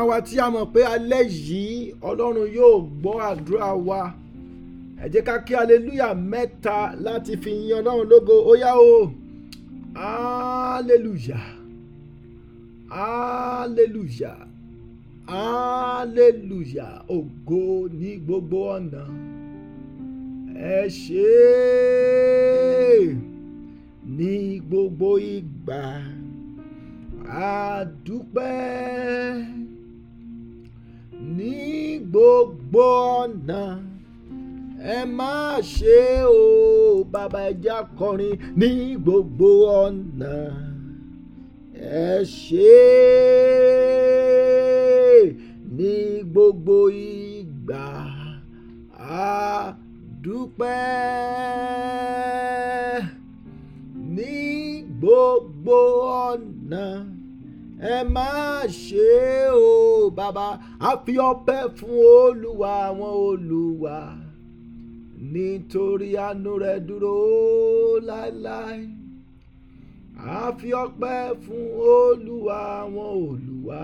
wa tí a mọ̀ pé alẹ́ yìí ọlọ́run yóò gbọ́ àdúrà wa ẹ jẹ́ ká kí aleluya mẹ́ta láti fi yin ọlọ́run lógo ó yá o aleluya aleluya aleluya ògo ní gbogbo ọ̀nà ẹ ṣé ní gbogbo ìgbà àdúpẹ́ ní gbogbo ọ̀nà ẹ má ṣe o bàbá ẹja kọrin ní gbogbo ọ̀nà ẹ ṣé ní gbogbo ìgbà àdúpẹ́ ní gbogbo ọ̀nà ẹ má ṣe o bàbá a fi ọpẹ́ fún olúwa àwọn olúwa nítorí àánú rẹ̀ dúró láéláé a fi ọpẹ́ fún olúwa àwọn olúwa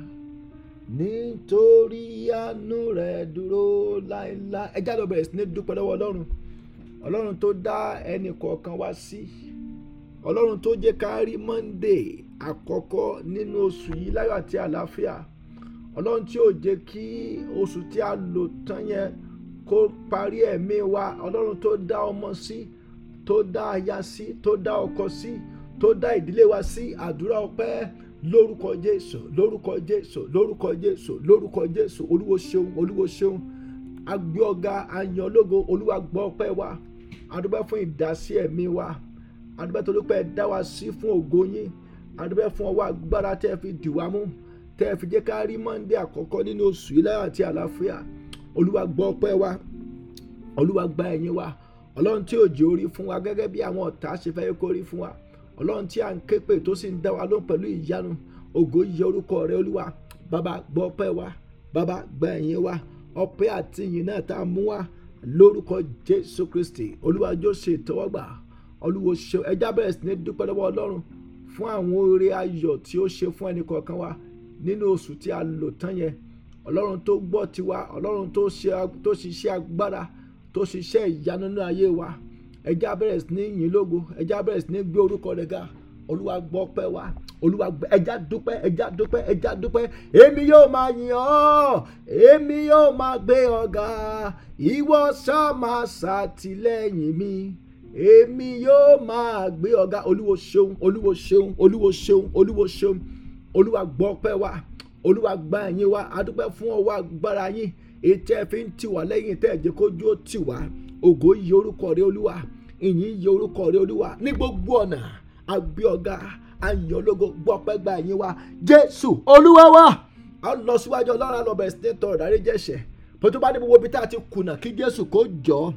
nítorí àánú rẹ̀ dúró láéláé ẹ jáde bẹ̀rẹ̀ sí ní dúpẹ́ lọ́wọ́ ọlọ́run ọlọ́run tó dá ẹnì kọ̀ọ̀kan wá sí ọlọ́run tó jẹ́ ká rí monday àkọ́kọ́ nínú oṣù yìí láyọ̀ àti àlàáfíà ọlọ́run tí ò jẹ́ kí oṣù tí a lò tán yẹn kó parí ẹ̀mí wa ọlọ́run tó dá ọmọ sí tó dá aya sí tó dá ọkọ sí tó dá ìdílé wa sí àdúrà ọpẹ́ lórúkọ jésù lórúkọ jésù lórúkọ jésù lórúkọ jésù olúwo ṣeun olúwo ṣeun agbé ọ̀gá ayan ológo olúwa gbọ́ ọpẹ́ wa adúpẹ́ fún ìdásí ẹ̀mí wa adúpẹ́ torí pé ẹ dá wa sí fún ògo yín adúpẹ́ fún ọwọ́ agbára tẹ́ ẹ fi dì wá mú tẹ́ ẹ fi jẹ́ ká rí mọ́ndé àkọ́kọ́ nínú oṣù yìí láyọ̀ àti àlàáfíà olúwa gbọ́ ọpẹ́ wa olúwa gba ẹ̀yìn wa ọlọ́run tí òjò orí fún wa gẹ́gẹ́ bí àwọn ọ̀tá ṣe fẹ́ kó rí fún wa ọlọ́run tí à ń ké pè tó sì ń dá wa lóhùn pẹ̀lú ìyanu ògo yẹ orúkọ rẹ olúwa bàbá gbọ́ ọpẹ́ wa bàbá gba ẹ̀yìn wa ọpẹ́ àti ìyìn náà tá a mú wa lórúkọ jésù kristi olúwa jọ̀ọ́ ṣe ìtẹ́wọ́gbà olúwo ṣe ẹjá bẹ̀rẹ̀ sí ní dúpẹ́ lọ́wọ́ ọlọ́run fún àwọn oore ayọ̀ tí ó ṣe fún ẹnì kọ̀ọ̀kan wa nínú oṣù tí a lò tán yẹn ọlọ́run tó gbọ́ tiwa ọlọ́run tó ṣiṣẹ́ agbára tó ṣiṣẹ́ ìyanu nínú ayé wa ẹjá bẹ̀rẹ̀ sí ní yìn lógo ẹjá bẹ̀rẹ̀ sí ní gbé orúkọ rẹ̀ ga olúwa gbọ́ pẹ́ wa olúwa gbọ́ ẹjá dúpẹ́ ẹjá dúpẹ́ ẹjá dúpẹ́ èmi yóò máa yìn ọ́ èmi yóò máa gbé ọ ga ìwọ ṣá máa ṣàtìlẹ́yìn mi èmi yóò máa gbé ọ̀gá olúwo ṣeun olúwo ṣeun olúwo ṣeun olúwo ṣeun olúwa gbọ́ pẹ́ wa olúwa gba ẹ̀yìn wa adúpẹ́ fún ọwọ́ agbára yín ètò ẹ̀ fi ń tì wá lẹ́yìn tẹ́ ẹ̀ jẹ́ kójú ó tì wá ògo yìí orúkọ rẹ olúwa ìyìn yìí orúkọ rẹ olúwa ní gbogbo ọ̀nà àgbẹ̀ ọ̀gá àyàn ológo gbọ́ pẹ́ gba ẹ̀yìn wa jésù olúwa wa a lọ síwájú ọlọ́run àlọ́bẹ̀ sí ní tọrọ dárí jẹ̀ṣẹ̀ bó tó bá ní gbogbo ibi tá a ti kùnà kí jésù kó jọ ọ́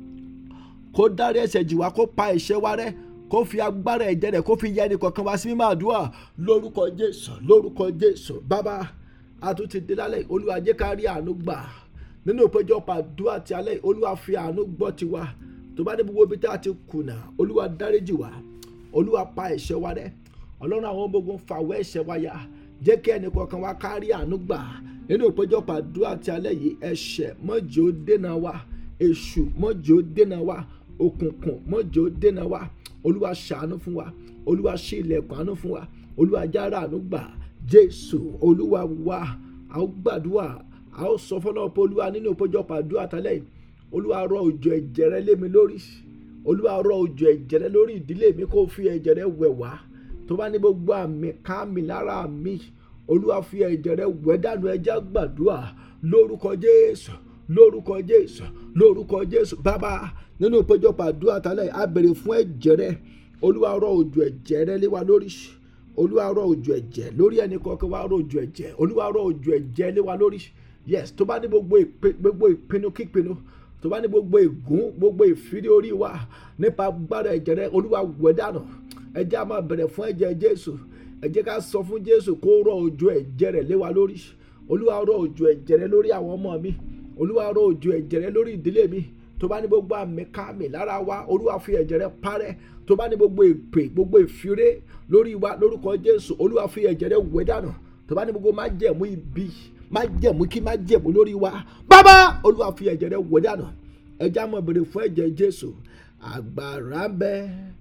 kó dárí ẹ̀ṣẹ̀ jì wá kó pa ẹ̀ṣẹ̀ wa rẹ́ kó fi agbára ẹ̀jẹ̀ rẹ̀ kó fi yẹ ẹnì kọ̀ọ̀kan wá sí mímọ́ àdúrà lórúkọ jésù lórúkọ jésù bàbá àtúntì dé lálẹ́ olúwa jẹ́ ká rí àánú gbà nínú ìpéjọpọ̀ àdúrà ti alẹ́ olúwa fi àánú gbọ́ tiwa tó bá dé gbogbo ibi tá a ti kùnà olúwa dáríjì wá olúwa pa ẹ̀ṣẹ̀ wa rẹ́ ọlọ́run àwọn gbogbo fàwọ́ ẹ̀ṣẹ̀ wa yá jẹ́ kí ẹnì kọ̀ọ̀kan wá ká rí àánú gbà nínú ìpéjọpọ̀ àdúrà ti alẹ́ yìí ẹ̀ṣẹ̀ mọ́jì ó dènà wa èṣù mọ́jì ó dènà wa òkùnkùn mọ́jì ó dènà wa olúwa ṣàánú fún wa olúwa ṣí ilẹ̀kùn àánú fún wa olúwa jára àánú gbà jésù olúwa wa a ó gbàdúrà a ó sọ fọlọ́ pé olúwa nínú ìpéjọpọ̀ àdúrà tálẹ̀ yìí olúwa rọ òjò ẹ̀jẹ̀ rẹ lé mi lórí olúwa rọ òjò ẹ̀jẹ̀ rẹ lórí ìdílé mi kó fi ẹ̀jẹ̀ rẹ wẹ̀ wá tó bá ní gbogbo àmì káàmì lára mi olúwa fi ẹ̀jẹ̀ rẹ wẹ̀ dànù ẹ̀jẹ̀ gbàdúrà lórúkọ jésù lórúkọ jésù lórúkọ jésù bàbá nínú ìpéjọpọ̀ àdúrà tálẹ̀ a béèrè fún ẹ̀jẹ̀ rẹ olúwa rọ òjò ẹ̀jẹ̀ rẹ lé wa lórí olúwa rọ òjò ẹ̀jẹ̀ lórí ẹnì kọ̀ọ̀kan wa rọ òjò ẹ̀jẹ̀ olúwa rọ òjò ẹ̀jẹ̀ lé wa lórí yes tó bá ní gbogbo gbogbo ìpinnu kípinnu tó bá ní gbogbo ègún gbogbo ìfìdí orí wa nípa agbára ẹ̀jẹ̀ rẹ olúwa wẹ̀ dànù ẹ jẹ́ a máa bẹ̀rẹ̀ fún ẹ̀jẹ̀ jésù ẹ jẹ́ ká sọ fún jésù kó rọ òjò ẹ̀jẹ̀ rẹ lé wa lórí olúwa rọ òjò ẹ̀jẹ̀ rẹ lórí àwọn ọmọ mi olúwa rọ òjò ẹ̀jẹ̀ rẹ lórí ìdílé mi tó bá ní gbogbo àmì káàmì lára wa olúwa fi ẹ̀jẹ̀ rẹ parẹ́ tó bá ní gbogbo èpè gbogbo ìfiré lórí wa lórúkọ jésù olúwa fi ẹ̀jẹ̀ rẹ wẹ̀ dànù tó bá ní gbogbo má jẹ̀mú ibi má jẹ̀mú kí má jẹ̀mú lórí wa bàbá olúwa fi ẹ̀jẹ̀ rẹ wò dànù ẹjẹ́ àmọ́ bèrè fún ẹ̀jẹ̀ jésù agbára ń bẹ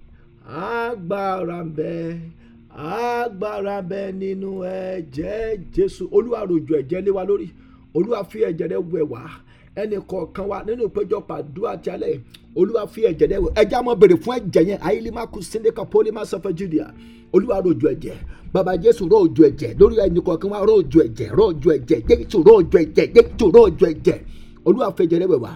agbára ń bẹ agbára ń bẹ nínú ẹ̀jẹ̀ jésù olúwa rọ̀jò ẹ̀jẹ̀ lé wa lórí olúwa fi ẹ̀jẹ̀ rẹ wẹ̀ wá ẹnì kọ̀ọ̀kan wa nínú ìpéjọpọ̀ àdúrà tí alẹ́ yìí olúwa fi ẹ̀jẹ̀ rẹ wẹ̀ ẹjẹ́ àmọ́ bèrè fún ẹ̀jẹ̀ yẹn ayélujára síndéka pólímà sọfẹ́ judea olúwa rọ̀jò ẹ̀jẹ̀ bàbá jésù rọ̀jò ẹ̀jẹ̀ lórí ẹnì kọ̀ọ̀kan wa rọ̀jò ẹ̀jẹ̀ rọ̀jò ẹ̀jẹ̀ jésù rọ̀jò ẹ̀jẹ̀ jésù rọ̀jò ẹ̀jẹ̀ olúwa fi ẹ̀jẹ̀ rẹ wẹ̀ wá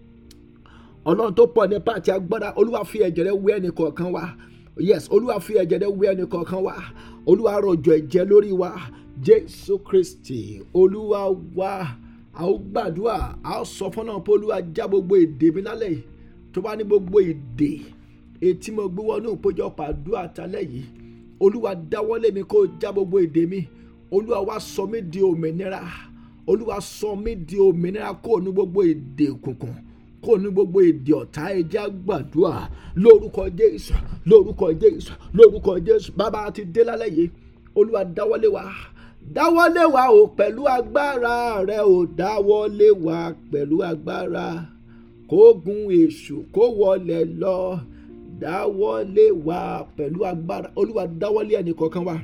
ọlọ́run tó pọ̀ ní pàtí agbára olúwa fi ẹ̀jẹ̀ rẹ wẹ̀ ẹnì kọ̀ọ̀kan wa yes olúwa fi ẹ̀jẹ̀ rẹ wẹ̀ ẹnì kọ̀ọ̀kan wa olúwa rọ̀jò ẹ̀jẹ̀ lórí wa jésù kristi olúwa wa a ó gbàdúrà a ó sọ fún náà pé olúwa já gbogbo èdè mi lálẹ́ yìí tó bá ní gbogbo èdè etí mo gbé wọnú ìpéjọpọ̀ àdúrà tálẹ̀ yìí olúwa dáwọ́lé mi kó já gbogbo èdè mi olúwa wá sọ mí di òmìnira olúwa sọ mí di òmìnira kó ní gbogbo èdè òkùnkùn kó ní gbogbo èdè ọ̀tá ẹja gbàdúrà lórúkọ jésù lórúkọ jésù lórúkọ jésù bàbá ti dé lálẹ́ yìí olúwa dáwọ́lé wa dáwọ́lé wa o pẹ̀lú agbára rẹ o dáwọ́lé wa pẹ̀lú agbára kó gun èṣù kó wọlé lọ dáwọ́lé wa pẹ̀lú agbára olúwa dáwọ́lé ẹnì kọ̀ọ̀kan wa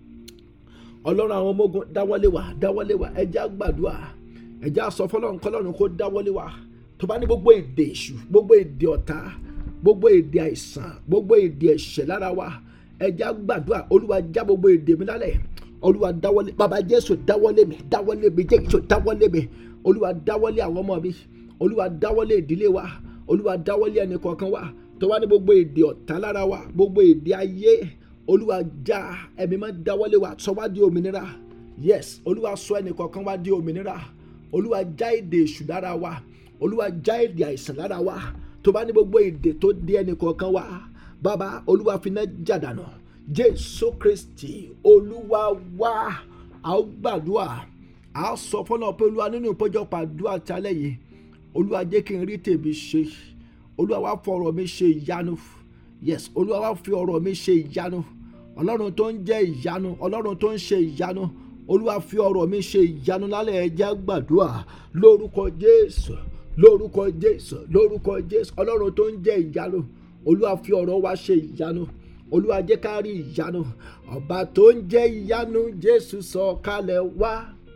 ọlọ́run àwọn ọmọ ogun dáwọ́lé wa dáwọ́lé wa ẹja gbàdúrà ẹja sọ fọlọ́run kọlọ́run kó dáwọ́lé wa tó bá ní gbogbo èdè èṣù gbogbo èdè ọ̀tá gbogbo èdè àìsàn gbogbo èdè ẹ̀ṣẹ̀ lára wa ẹja gbàdúrà olúwa já gbogbo èdè mi lálẹ́ olúwa dáwọ́lé bàbá jésù dáwọ́lé mi dáwọ́lé mi jésù dáwọ́lé mi olúwa dáwọ́lé àwọn ọmọ mi olúwa dáwọ́lé ìdílé wa olúwa dáwọ́lé ẹnì kọ̀ọ̀kan wa tó wá ní gbogbo èdè ọ̀tá lára wa gbogbo èdè ayé olúwa já ẹ̀mí máa dáwọ́lé wa sọ wá di òmìnira yes olúwa sọ ẹnì kọ̀ọ̀kan wa di òmìnira olúwa já èdè èṣù lára wa olúwa já èdè àìsàn lára wa tó bá ní gbogbo èdè tó di ẹnì kọ̀ọ̀kan wa bàbá olúwa fi náà jàdánù jésù kristi olúwa wá a ó gbàdúrà a ó sọ fọlọ pé olúwa nínú ìpéjọpọ̀ àdúrà tálẹ̀ yìí olúwa jẹ́ kí n rí tèmi ṣe olúwa wá fọ ọ̀rọ̀ mi ṣe ìyanu yes olúwa wá fi ọ̀rọ̀ mi ṣe ìyanu ọlọ́run tó ń jẹ́ ìyanu ọlọ́run tó ń ṣe ìyanu olúwa fi ọ̀rọ̀ mi ṣe ìyanu lálẹ́ ẹjẹ́ gbàdúrà lórúkọ jésù lórúkọ jésù lórúkọ jésù ọlọ́run tó ń jẹ́ ìyanu olúwa fi ọ̀rọ̀ wa ṣe ìyanu olúwa jẹ́ ká rí ìyanu ọba tó ń jẹ́ ìyanu jésù sọ kalẹ̀ wá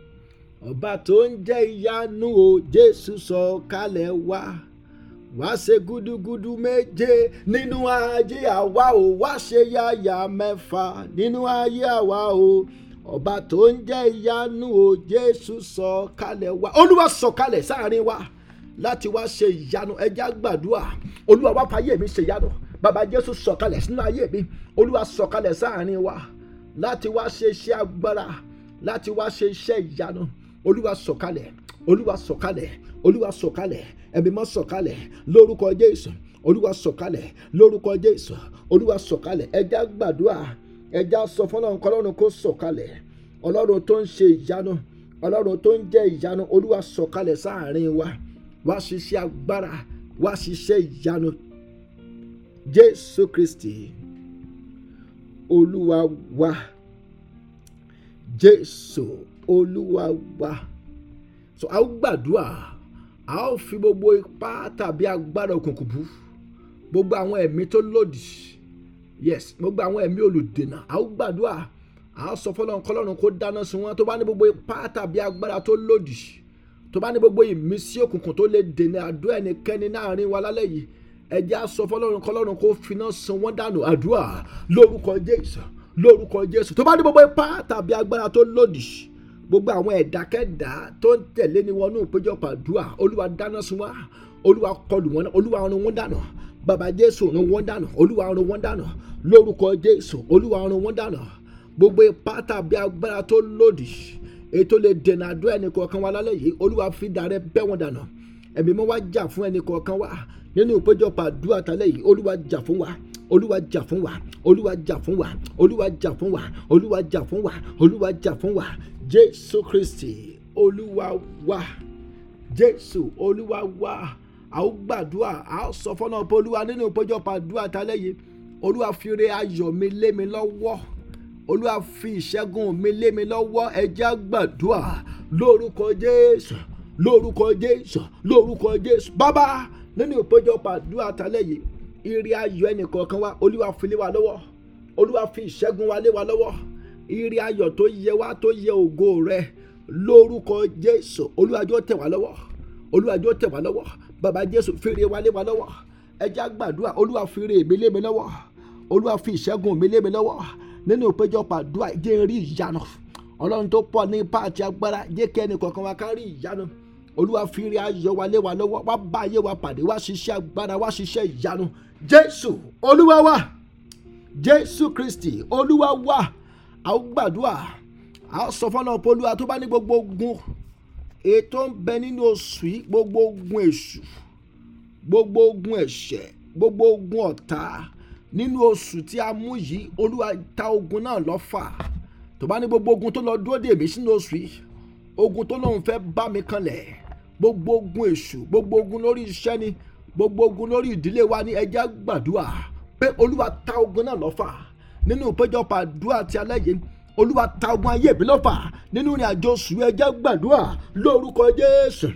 ọba tó ń jẹ́ ìyanu o jésù sọ kalẹ̀ wá wá ṣe gúdúgúdú méje nínú ayé àwa o wá ṣe yáyà mẹ́fà nínú ayé àwa o ọba tó ń jẹ́ ìyanu o jésù sọ kalẹ̀ wá olúwa sọ kalẹ̀ sáàrin wa láti wá ṣe ìyanu ẹja gbàdúrà olúwa wá fàyè mi ṣe ìyanu bàbá jésù sọ̀kalẹ̀ sínú ayé mi olúwa sọ̀kalẹ̀ sáàrin wa láti wá ṣe iṣẹ́ agbára láti wá ṣe iṣẹ́ ìyanu olúwa sọ̀kalẹ̀ olúwa sọ̀kalẹ̀ olúwa sọ̀kalẹ̀ ẹ̀mí mọ́ sọ̀kalẹ̀ lórúkọ jésù olúwa sọ̀kalẹ̀ lórúkọ jésù olúwa sọ̀kalẹ̀ ẹja gbàdúrà ẹja sọ fọlọ́run kọlọ́run kó sọ̀kalẹ̀ ọlọ́run tó ń ṣe ìyanu ọlọ́run tó ń jẹ́ ìyanu olúwa sọ̀kalẹ̀ sáàrin wa wá ṣiṣẹ́ agbára wá ṣiṣẹ́ ìyanu jésù kristi olúwa wa jésù olúwa wa so a ó gbàdúrà a ó fi gbogbo ipá tàbí agbára òkùnkùn bú gbogbo àwọn ẹ̀mí tó lòdì yes gbogbo àwọn ẹ̀mí olùdènà a ó gbàdúrà a ó sọ fọlọ́run kọlọ́run kó dáná sun wọn tó bá ní gbogbo ipá tàbí agbára tó lòdì tó bá ní gbogbo ìmísí òkùnkùn tó lè dènà àdúrà ẹnikẹ́ni láàrin wa lálẹ́ yìí ẹjẹ́ aṣọ fọlọ́run kọlọ́run kó finá san wọ́n dànù àdúrà lórúkọ jésù lórúkọ jésù tó bá ní gbogbo ipá tàbí agbára tó lòdì gbogbo àwọn ẹ̀dákẹ́dá tó ń tẹ̀lé ni wọnú ìpéjọpọ̀ àdúrà olúwa dáná sun wá olúwa kọlù wọn olúwa run wọn dànù bàbá jésù run wọn dànù olúwa run wọn dànù lórúkọ jésù olúwa run wọn dànù gbogbo ipá tàbí agbára tó lòdì ètò lè dènà àdúrà ẹnì kọ̀ọ̀kan wa lálẹ́ yìí olúwa fi dàrẹ́ bẹ́ wọn dànù ẹ̀mí mọ́ wá jà fún ẹnì kọ̀ọ̀kan wa nínú ìpéjọpọ̀ àdúrà tálẹ̀ yìí olúwa jà fún wa olúwa jà fún wa olúwa jà fún wa olúwa jà fún wa olúwa jà fún wa olúwa jà fún wa jésù kristi olúwa wa jésù olúwa wa a ó gbàdúrà a ó sọ fọ́nà pé olúwa nínú ìpéjọpọ̀ àdúrà tálẹ̀ yìí olúwa fi re ayọ̀ mi lé mi lọ́wọ́ olúwa fi ìṣẹ́gun mi lé mi lọ́wọ́ ẹja gbàdúrà lórúkọ jésù lórúkọ jésù lórúkọ jésù bàbá nínú ìpéjọpọ̀ àdúrà tálẹ̀ yìí ire ayọ̀ ẹnìkọ̀ọ̀kan wa olúwa fi lé wa lọ́wọ́ olúwa fi ìṣẹ́gun wa lé wa lọ́wọ́ ire ayọ̀ tó yẹ wá tó yẹ ògo rẹ lórúkọ jésù olúwa jọ̀ọ́ tẹ̀ wá lọ́wọ́ olúwa jọ̀ọ́ tẹ̀ wá lọ́wọ́ bàbá jésù fi ire wa lé wa lọ́wọ́ ẹja gbàdúrà olúwa fi ire mi lé mi lọ́wọ́ olúwa fi ìṣẹ́gun mi lé mi lọ́wọ́ nínú ìpéjọpọ̀ àdúrà jẹ́ rí ìyanu ọlọ́run tó pọ̀ ní ipá àti agbára jẹ́ kí ẹnì kọ̀ọ̀kan wa ká rí ìyanu olúwa fi ire ayọ̀ wa lé wa lọ́wọ́ wá bá ayé wa pàdé wá ṣiṣẹ́ agbára wá ṣiṣẹ́ ìyanu jésù olúwa wa jésù kristi olúwa wa a ó gbàdúrà a ó sọ fọ́nà pé olúwa tó bá ní gbogbo ogun ètò ń bẹ nínú oṣù yìí gbogbo ogun èṣù gbogbo ogun ẹ̀ṣẹ̀ gbogbo ogun ọ̀tá nínú oṣù tí a mú yìí olúwa ta ogun náà lọ́fà tó bá ní gbogbo ogun tó lọ dúró dè mí sínú oṣù yìí ogun tó lóun fẹ́ bá mi kanlẹ̀ gbogbo ogun èṣù gbogbo ogun lórí iṣẹ́ ni gbogbo ogun lórí ìdílé wa ní ẹjẹ́ gbàdúrà pé olúwa ta ogun náà lọ́fà nínú ìpéjọpọ̀ àdúrà ti alẹ́ yìí olúwa ta ogun ayé mi lọ́fà nínú ìrìn àjò oṣù ẹjẹ́ gbàdúrà lórúkọ jésù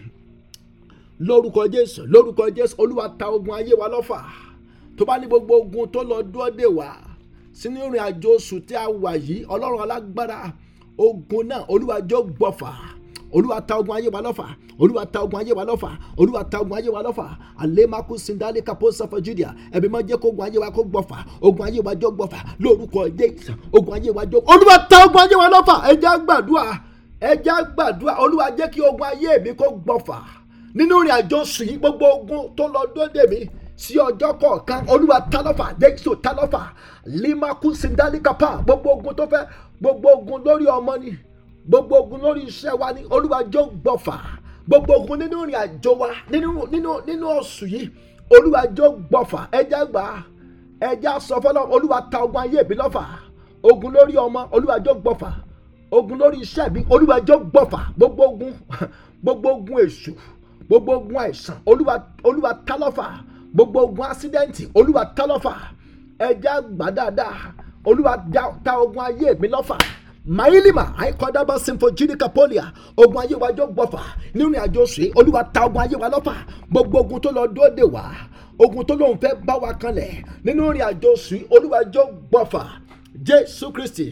lórúkọ jésù lórúkọ jésù olúwa ta ogun ayé wa lọ́fà tó bá ní gbogbo ogun tó lọ dúró dè wá sínú ìrìn àjò oṣù tí a wà yìí ọlọ́run alágbára ogun náà olúwa jọ gbọ́fà olúwa ta ogun ayé wa lọ́fà olúwa ta ogun ayé wa lọ́fà olúwa ta ogun ayé wa lọ́fà alemaku sindali kapo safa judia ẹbí máa jẹ́ kó ogun ayé wa kó gbọ́fà ogun ayé wa jọ gbọ́fà lórúkọ jésù ogun ayé wa jọ olúwa ta ogun ayé wa lọ́fà ẹja gbàdúrà ẹja gbàdúrà olúwa jẹ́ kí ogun ayé mi kó gbọ́fà nínú ìrìn àjò oṣù yìí gbogbo ogun tó lọ dóde mi sí ọjọ́ kọ̀ọ̀kan olúwa tálọ́fà jésù tálọ́fà limaku sindalikapa gbogbo ogun tó fẹ́ gbogbo ogun lórí ọmọ ni gbogbo ogun lórí iṣẹ́ wa ni olúwa jọ gbọ̀fà gbogbo ogun nínú ìrìn àjò wa nínú nínú nínú oṣù yìí olúwa jọ gbọ̀fà ẹja gbà ẹja sọ fọlọ olúwa ta ogun ayé mi lọ́fà ogun lórí ọmọ olúwa jọ gbọ̀fà ogun lórí iṣẹ́ mi olúwa jọ gbọ̀fà gbogbo ogun gbogbo ogun èṣù gbogbo ogun àìsàn olúwa olúwa tálọ́fà gbogbo ogun asidẹ́ǹtì olúwa tálọ́fà ẹja gbà dáadáa olúwa ta ogun ayé mi lọ́fà mailima àìkọ́dábà symphogenic polia ogun ayé wa jọ gbọ́fà nínú àjọ ṣe olúwa ta ogun ayé wa lọ́fà gbogbo ogun tó lọ dóde wá ogun tó lóun fẹ́ bá wa kanlẹ̀ nínú ìrìn àjò ṣe olúwa jọ gbọ́fà jésù kristi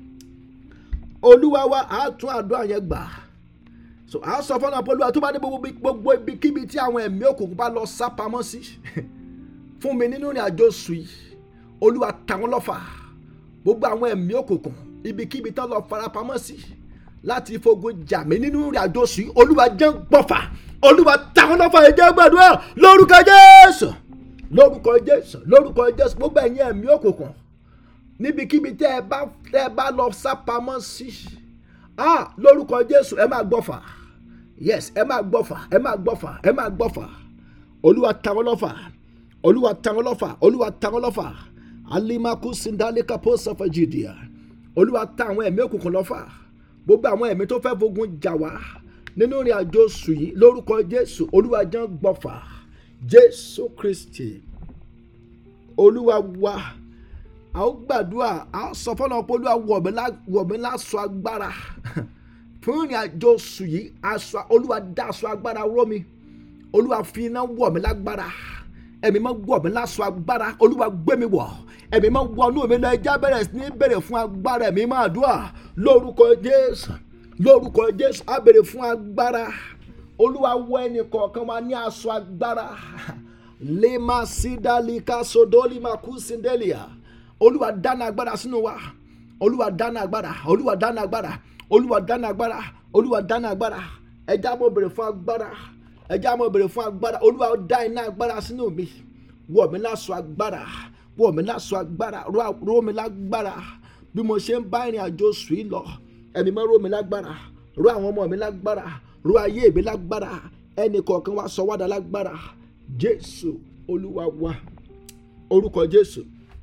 olúwa wa àtún àdúrà yẹn gbà so a sọ fọlọ pẹlú àtúbà ní gbogbo gbogbo ibikíbi tí àwọn ẹ̀mí òkùnkùn bá lọ sá pamọ́ sí fún mi nínú ìrìn àjò sùn yìí olúwa ta wọ́n lọ́fà gbogbo àwọn ẹ̀mí òkùnkùn ibikíbi tán lọ farapamọ́ sí láti fogun jà mí nínú ìrìn àjò sùn yìí olúwa jẹ́ gbọ́fà olúwa ta wọ́n lọ́fà ẹ̀jẹ̀ gbàdúrà lórúkọ jésù lórúkọ jésù lórúkọ jésù gbogbo ẹ̀yin ẹ̀mí òkùnkùn níbikíbi tẹ́ ẹ bá tẹ́ ẹ bá lọ sá pamọ́ sí ah lórúkọ jésù ẹ máa gbọ́fà yes ẹ máa gbọ́fà ẹ máa gbọ́fà ẹ máa gbọ́fà olúwa ta wọ́n lọ́fà olúwa ta wọ́n lọ́fà olúwa ta wọ́n lọ́fà alimaku sindalika posafa judea olúwa ta àwọn ẹ̀mí òkùnkùn lọ́fà gbogbo àwọn ẹ̀mí tó fẹ́ fogun jà wá nínú ìrìn àjò oṣù yìí lórúkọ jésù olúwa jẹ́ gbọ́fà jésù kristi olúwa wa a ó gbàdúrà a ó sọ fọlọ pé olúwa wọ̀ mí láṣọ agbára fún ìrìn àjò oṣù yìí aṣọ olúwa dá aṣọ agbára rọ̀ mi olúwa fi iná wọ̀ mí lágbára ẹ̀mí máa wọ̀ mí láṣọ agbára olúwa gbé mi wọ̀ ẹ̀mí máa wọnú mi lọ ẹja bẹ̀rẹ̀ sí ní bẹ̀rẹ̀ fún agbára ẹ̀mí máa dùà lórúkọ jésù lórúkọ jésù á bẹ̀rẹ̀ fún agbára olúwa wọ ẹnì kọ̀ọ̀kan wa ní aṣọ agbára lema sidalika sodolima kusindelia olúwa dáná agbára sínú wa olúwa dáná agbára olúwa dáná agbára olúwa dáná agbára olúwa dáná agbára ẹja mo bèrè fún agbára ẹja mo bèrè fún agbára olúwa dá iná agbára sínú mi wọ̀ mí láṣọ agbára wọ̀ mí láṣọ agbára ró mi lágbára bí mo ṣe ń bá ìrìn àjò sùn yìí lọ ẹ̀mí mọ́ ró mi lágbára ró àwọn ọmọ mi lágbára ró ayé mi lágbára ẹnì kọ̀ọ̀kan wa sọ wádà lágbára jésù olúwa wa orúkọ jésù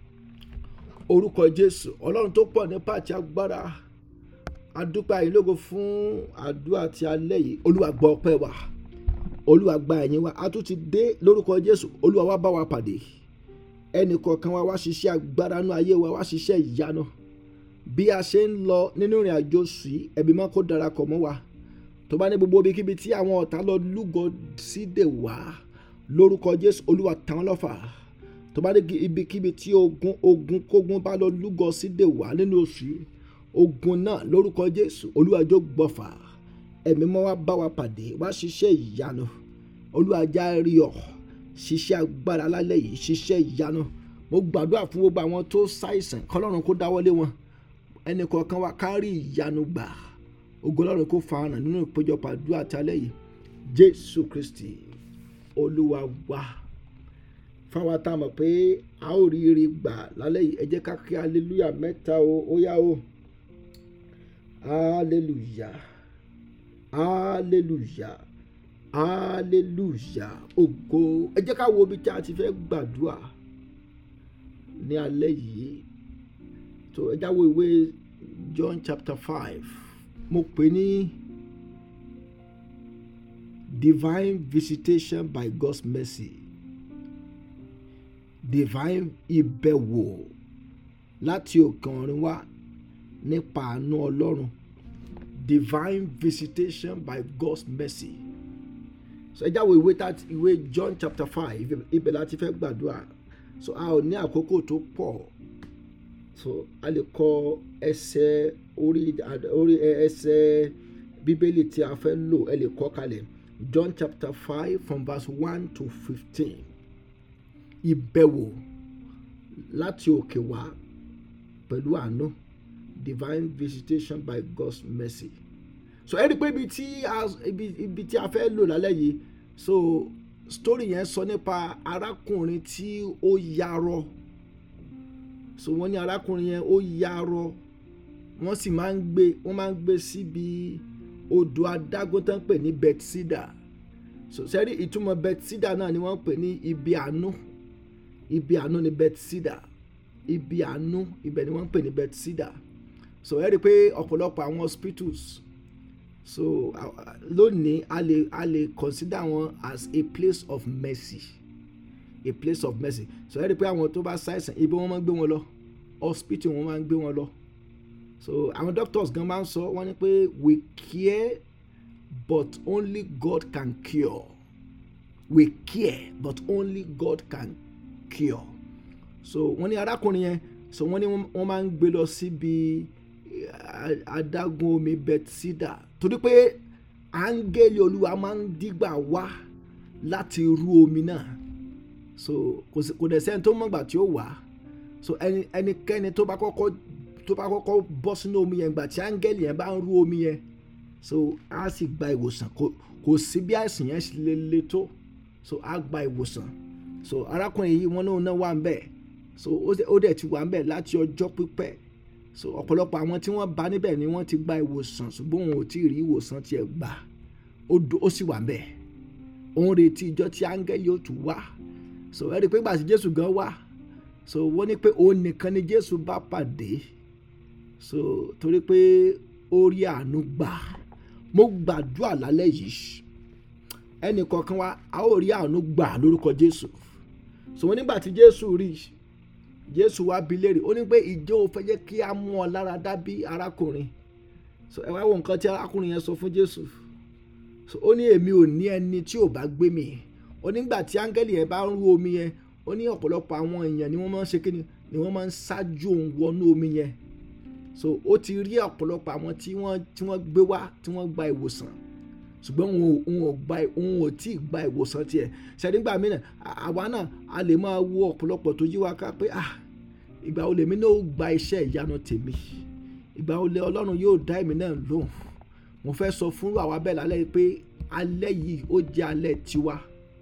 orúkọ jésù ọlọ́run tó pọ̀ nípa àti agbára adúpẹ́ àyínlógo fún àdúrà ti alẹ́ yìí olúwa gbọ́ ọpẹ́ wa olúwa gba ẹ̀yìn wa a tún ti dé lórúkọ jésù olúwa wá bá wa pàdé ẹnì kọ̀ọ̀kan wa wá ṣiṣẹ́ agbára nú ayé wa wá ṣiṣẹ́ ìyanu bí a ṣe ń lọ nínú ìrìn àjò sí ẹ̀mí mọ́ kó darapọ̀ mọ́ wa tó bá ní gbogbo ibikíbi tí àwọn ọ̀tá lọ lúgọ sí dè wá lórúkọ jésù olúwa tàn lọ́fà tó bá ní ibikíbi tí ogun ogun kógun bá lọ lúgọ sí dè wá nínú oṣù yìí ogun náà lórúkọ jésù olúwa jó gbọ̀fà ẹ̀mí mọ́ wá bá wa pàdé wá ṣiṣẹ́ ìyanu olúwa já rí ọ ṣiṣẹ́ agbára lálẹ́ yìí ṣiṣẹ́ ìyanu mo gbàdúrà fún gbogbo àwọn tó ṣàìsàn kọlọ́run kó dáwọ́lé wọn ẹnì kọ̀ọ̀kan wa kárí ìyanu gbà ògo Ọlọ́run kó fa hàn nínú ìpéjọpọ̀ àdúrà àti alẹ́ yìí jésù kristi olúwa wa fáwa tá a mọ̀ pé a ó rí ire gbà lálẹ́ yìí ẹ jẹ́ ká kí aleluya mẹ́ta o ó yá o aleluya aleluya aleluya ògo ẹ jẹ́ ká wo ibi tí a ti fẹ́ gbàdúrà ní alẹ́ yìí tó ẹ jáwọ́ ìwé John chapter five mo pè ní divine visitation by God's mercy divine ìbẹ̀wò láti òkè ọ̀run wá nípa àánú Ọlọ́run divine visitation by God's mercy so ẹ jáwọ́ ìwé ìwé John chapter five ibẹ̀ láti fẹ́ gbàdúrà so a ò ní àkókò tó pọ̀ so a lè kọ ẹsẹ̀ orí orí ẹsẹ̀ bíbélì tí a fẹ́ lò ẹ lè kọ kalẹ̀ John chapter five from verse one to fifteen ìbẹ̀wò láti òkè wá pẹ̀lú àánú divine visitation by God's mercy so ẹ rí i pé ibi tí a ibi ibi tí a fẹ́ lò lálẹ́ yìí so story yẹn sọ nípa arákùnrin tí ó yarọ so wọ́n ní arákùnrin yẹn ó yarọ wọ́n sì máa ń gbé wọ́n máa ń gbé síbi odò adágún tó ń pè ní Bethesda so sẹ́rí ìtumọ̀ Bethesda náà ni wọ́n ń pè ní ibi àánú ibi àánú ni Bethesda ibi àánú ibẹ̀ ni wọ́n ń pè ní Bethesda so ẹ rí i pé ọ̀pọ̀lọpọ̀ àwọn hospitals so uh, lónìí a lè a lè consider wọn as a place of mercy a place of mercy so ẹ rí i pé àwọn tó bá ṣàìsàn ibi wọn máa ń gbé wọn lọ hospital wọn máa ń gbé wọn lọ so àwọn doctors gan máa ń sọ wọn ni pé we care but only God can cure we care but only God can cure so wọ́n ní arákùnrin yẹn so wọ́n ní wọ́n máa ń gbé lọ síbi adágún omi Bethesda torí pé áńgẹ́lì olúwa máa ń dígbà wá láti rú omi náà so kò dẹ̀ sẹ́ni tó mọ̀gbà tí ó wà so ẹnikẹ́ni tó bá kọ́kọ́ tó bá kọ́kọ́ bọ́ sínú omi yẹn gbà tí áńgẹ́lì yẹn bá ń rú omi yẹn so á sì gba ìwòsàn kò sí bí àìsàn yẹn ṣe lè le tó so á gba ìwòsàn so arákùnrin yìí wọn náà wà ń bẹ̀ so ó dẹ̀ ti wà ń bẹ̀ láti ọjọ́ pípẹ́ so ọ̀pọ̀lọpọ̀ àwọn tí wọ́n bá níbẹ̀ ni wọ́n ti gba ìwòsàn ṣùgbọ́n òun ò tí ì rí ìwòsàn tiẹ̀ gbà ó sì wà ń bẹ̀ òun retí ìjọ tí áńgẹ́lì yóò tún wá so ẹ rí i pé gbàtí Jésù gan wá so wọ́n ní pé òun nìkan ni Jésù bá pàdé so torí pé ó rí àánú gbà mo gbàdúrà lálẹ́ yìí ẹnì kọ̀ọ̀kan wa a ó rí àánú gbà lórúkọ Jésù so wọ́n nígbà tí Jésù rí Jésù wá bi léèrè ó ní pé ìjọ ò fẹ́ jẹ́ kí a mú ọ lára dá bí arákùnrin so ẹ wá wo nǹkan tí arákùnrin yẹn sọ fún Jésù so ó ní èmi ò ní ẹni tí ò bá gbé mi ó nígbà tí áńgẹ́lì yẹn bá ń rú omi yẹn ó ní ọ̀pọ̀lọpọ̀ àwọn èèyàn ni wọ́n máa ń ṣe kí ni ni wọ́n máa ń ṣáájú òun wọnú omi yẹn so ó ti rí ọ̀pọ̀lọpọ̀ àwọn tí wọ́n tí wọ́n gbé wá tí wọ́n gba ìwòsàn ṣùgbọ́n òun ò gba òun ò tí ì gba ìwòsàn tiẹ̀ ṣẹ́dígbà mí náà àwa náà a lè máa wo ọ̀pọ̀lọpọ̀ tó yí wa ká pé ah ìgbà wo lèmi náà ó gba iṣẹ́ ìyanu tèmi ìgbà wo lè ọlọ́run yóò dá èmi náà lóhùn mo fẹ́ sọ fún àwa bẹ́ẹ̀ lálẹ́ pé alẹ́ yìí ó jẹ́ alẹ́ tiwa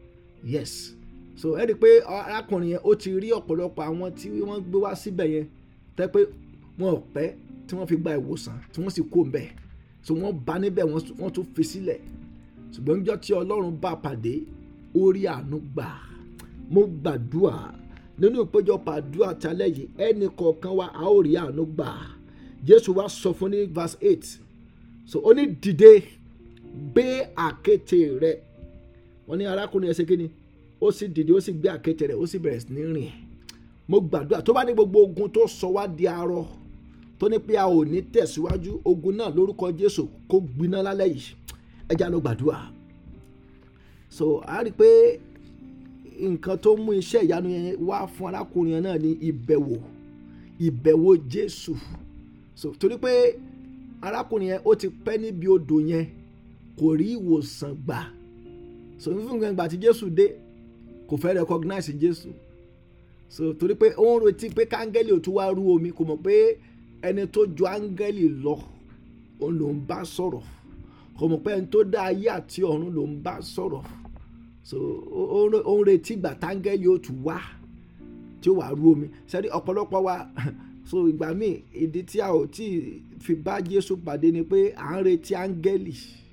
yes so ẹ rí i pé arákùnrin yẹn ó ti rí ọ̀pọ̀lọpọ̀ àwọn tí wọ́n gbé wá síbẹ̀ yẹn tẹ́ pé wọn ò pẹ́ tí wọ́n fi gba ìwòsàn tí wọ́n sì kó ń bẹ̀ so wọ́n bá níbẹ̀ wọ́n tún fi sílẹ̀ ṣùgbọ́n níjọ́ tí ọlọ́run bá pàdé ó rí àánú gbà mo gbàdúrà nínú ìpéjọpọ̀ àdúrà tálẹ̀ yìí ẹnì kọ̀ọ̀kan wa a ó rí àánú gbà jésù wá sọ fún ní verse eight so ó ní dìde gbé àkéte rẹ wọ́n ní arákùnrin ẹsẹ̀ kínní ó sì dìde ó sì gbé àkéte rẹ ó sì bẹ̀rẹ̀ sí ní rìn mo gbàdúrà tó bá ní gbogbo ogun tó sọ wá di arọ tó ní pé a ò ní tẹ̀síwájú ogun náà lórúkọ jésù kó gbiná lálẹ́ yìí ẹ já lọ gbàdúrà so a rí i pé nǹkan tó mú iṣẹ́ ìyanu yẹn wá fún arákùnrin yẹn náà ní ìbẹ̀wò ìbẹ̀wò jésù so torí pé arákùnrin yẹn ó ti pẹ́ níbi odò yẹn kò rí ìwòsàn gbà so fífún gbàgbà tí jésù dé kò fẹ́ recognize jésù so torí pé ó ń retí pé káńgẹ́lì ò tún wá rú omi kò mọ̀ pé ẹni tó ju áńgẹ́lì lọ òun ló ń bá sọ̀rọ̀ kò mọ̀ pé ẹni tó dá ayé àti ọ̀run ló ń bá sọ̀rọ̀ so ó ń retí ìgbà táńgẹ́lì ó tún wá tí ó wà rú omi sẹ́ni ọ̀pọ̀lọpọ̀ wa so ìgbà míì ìdí tí a ò tí fi bá Jésù pàdé ni pé à ń retí áńgẹ́lì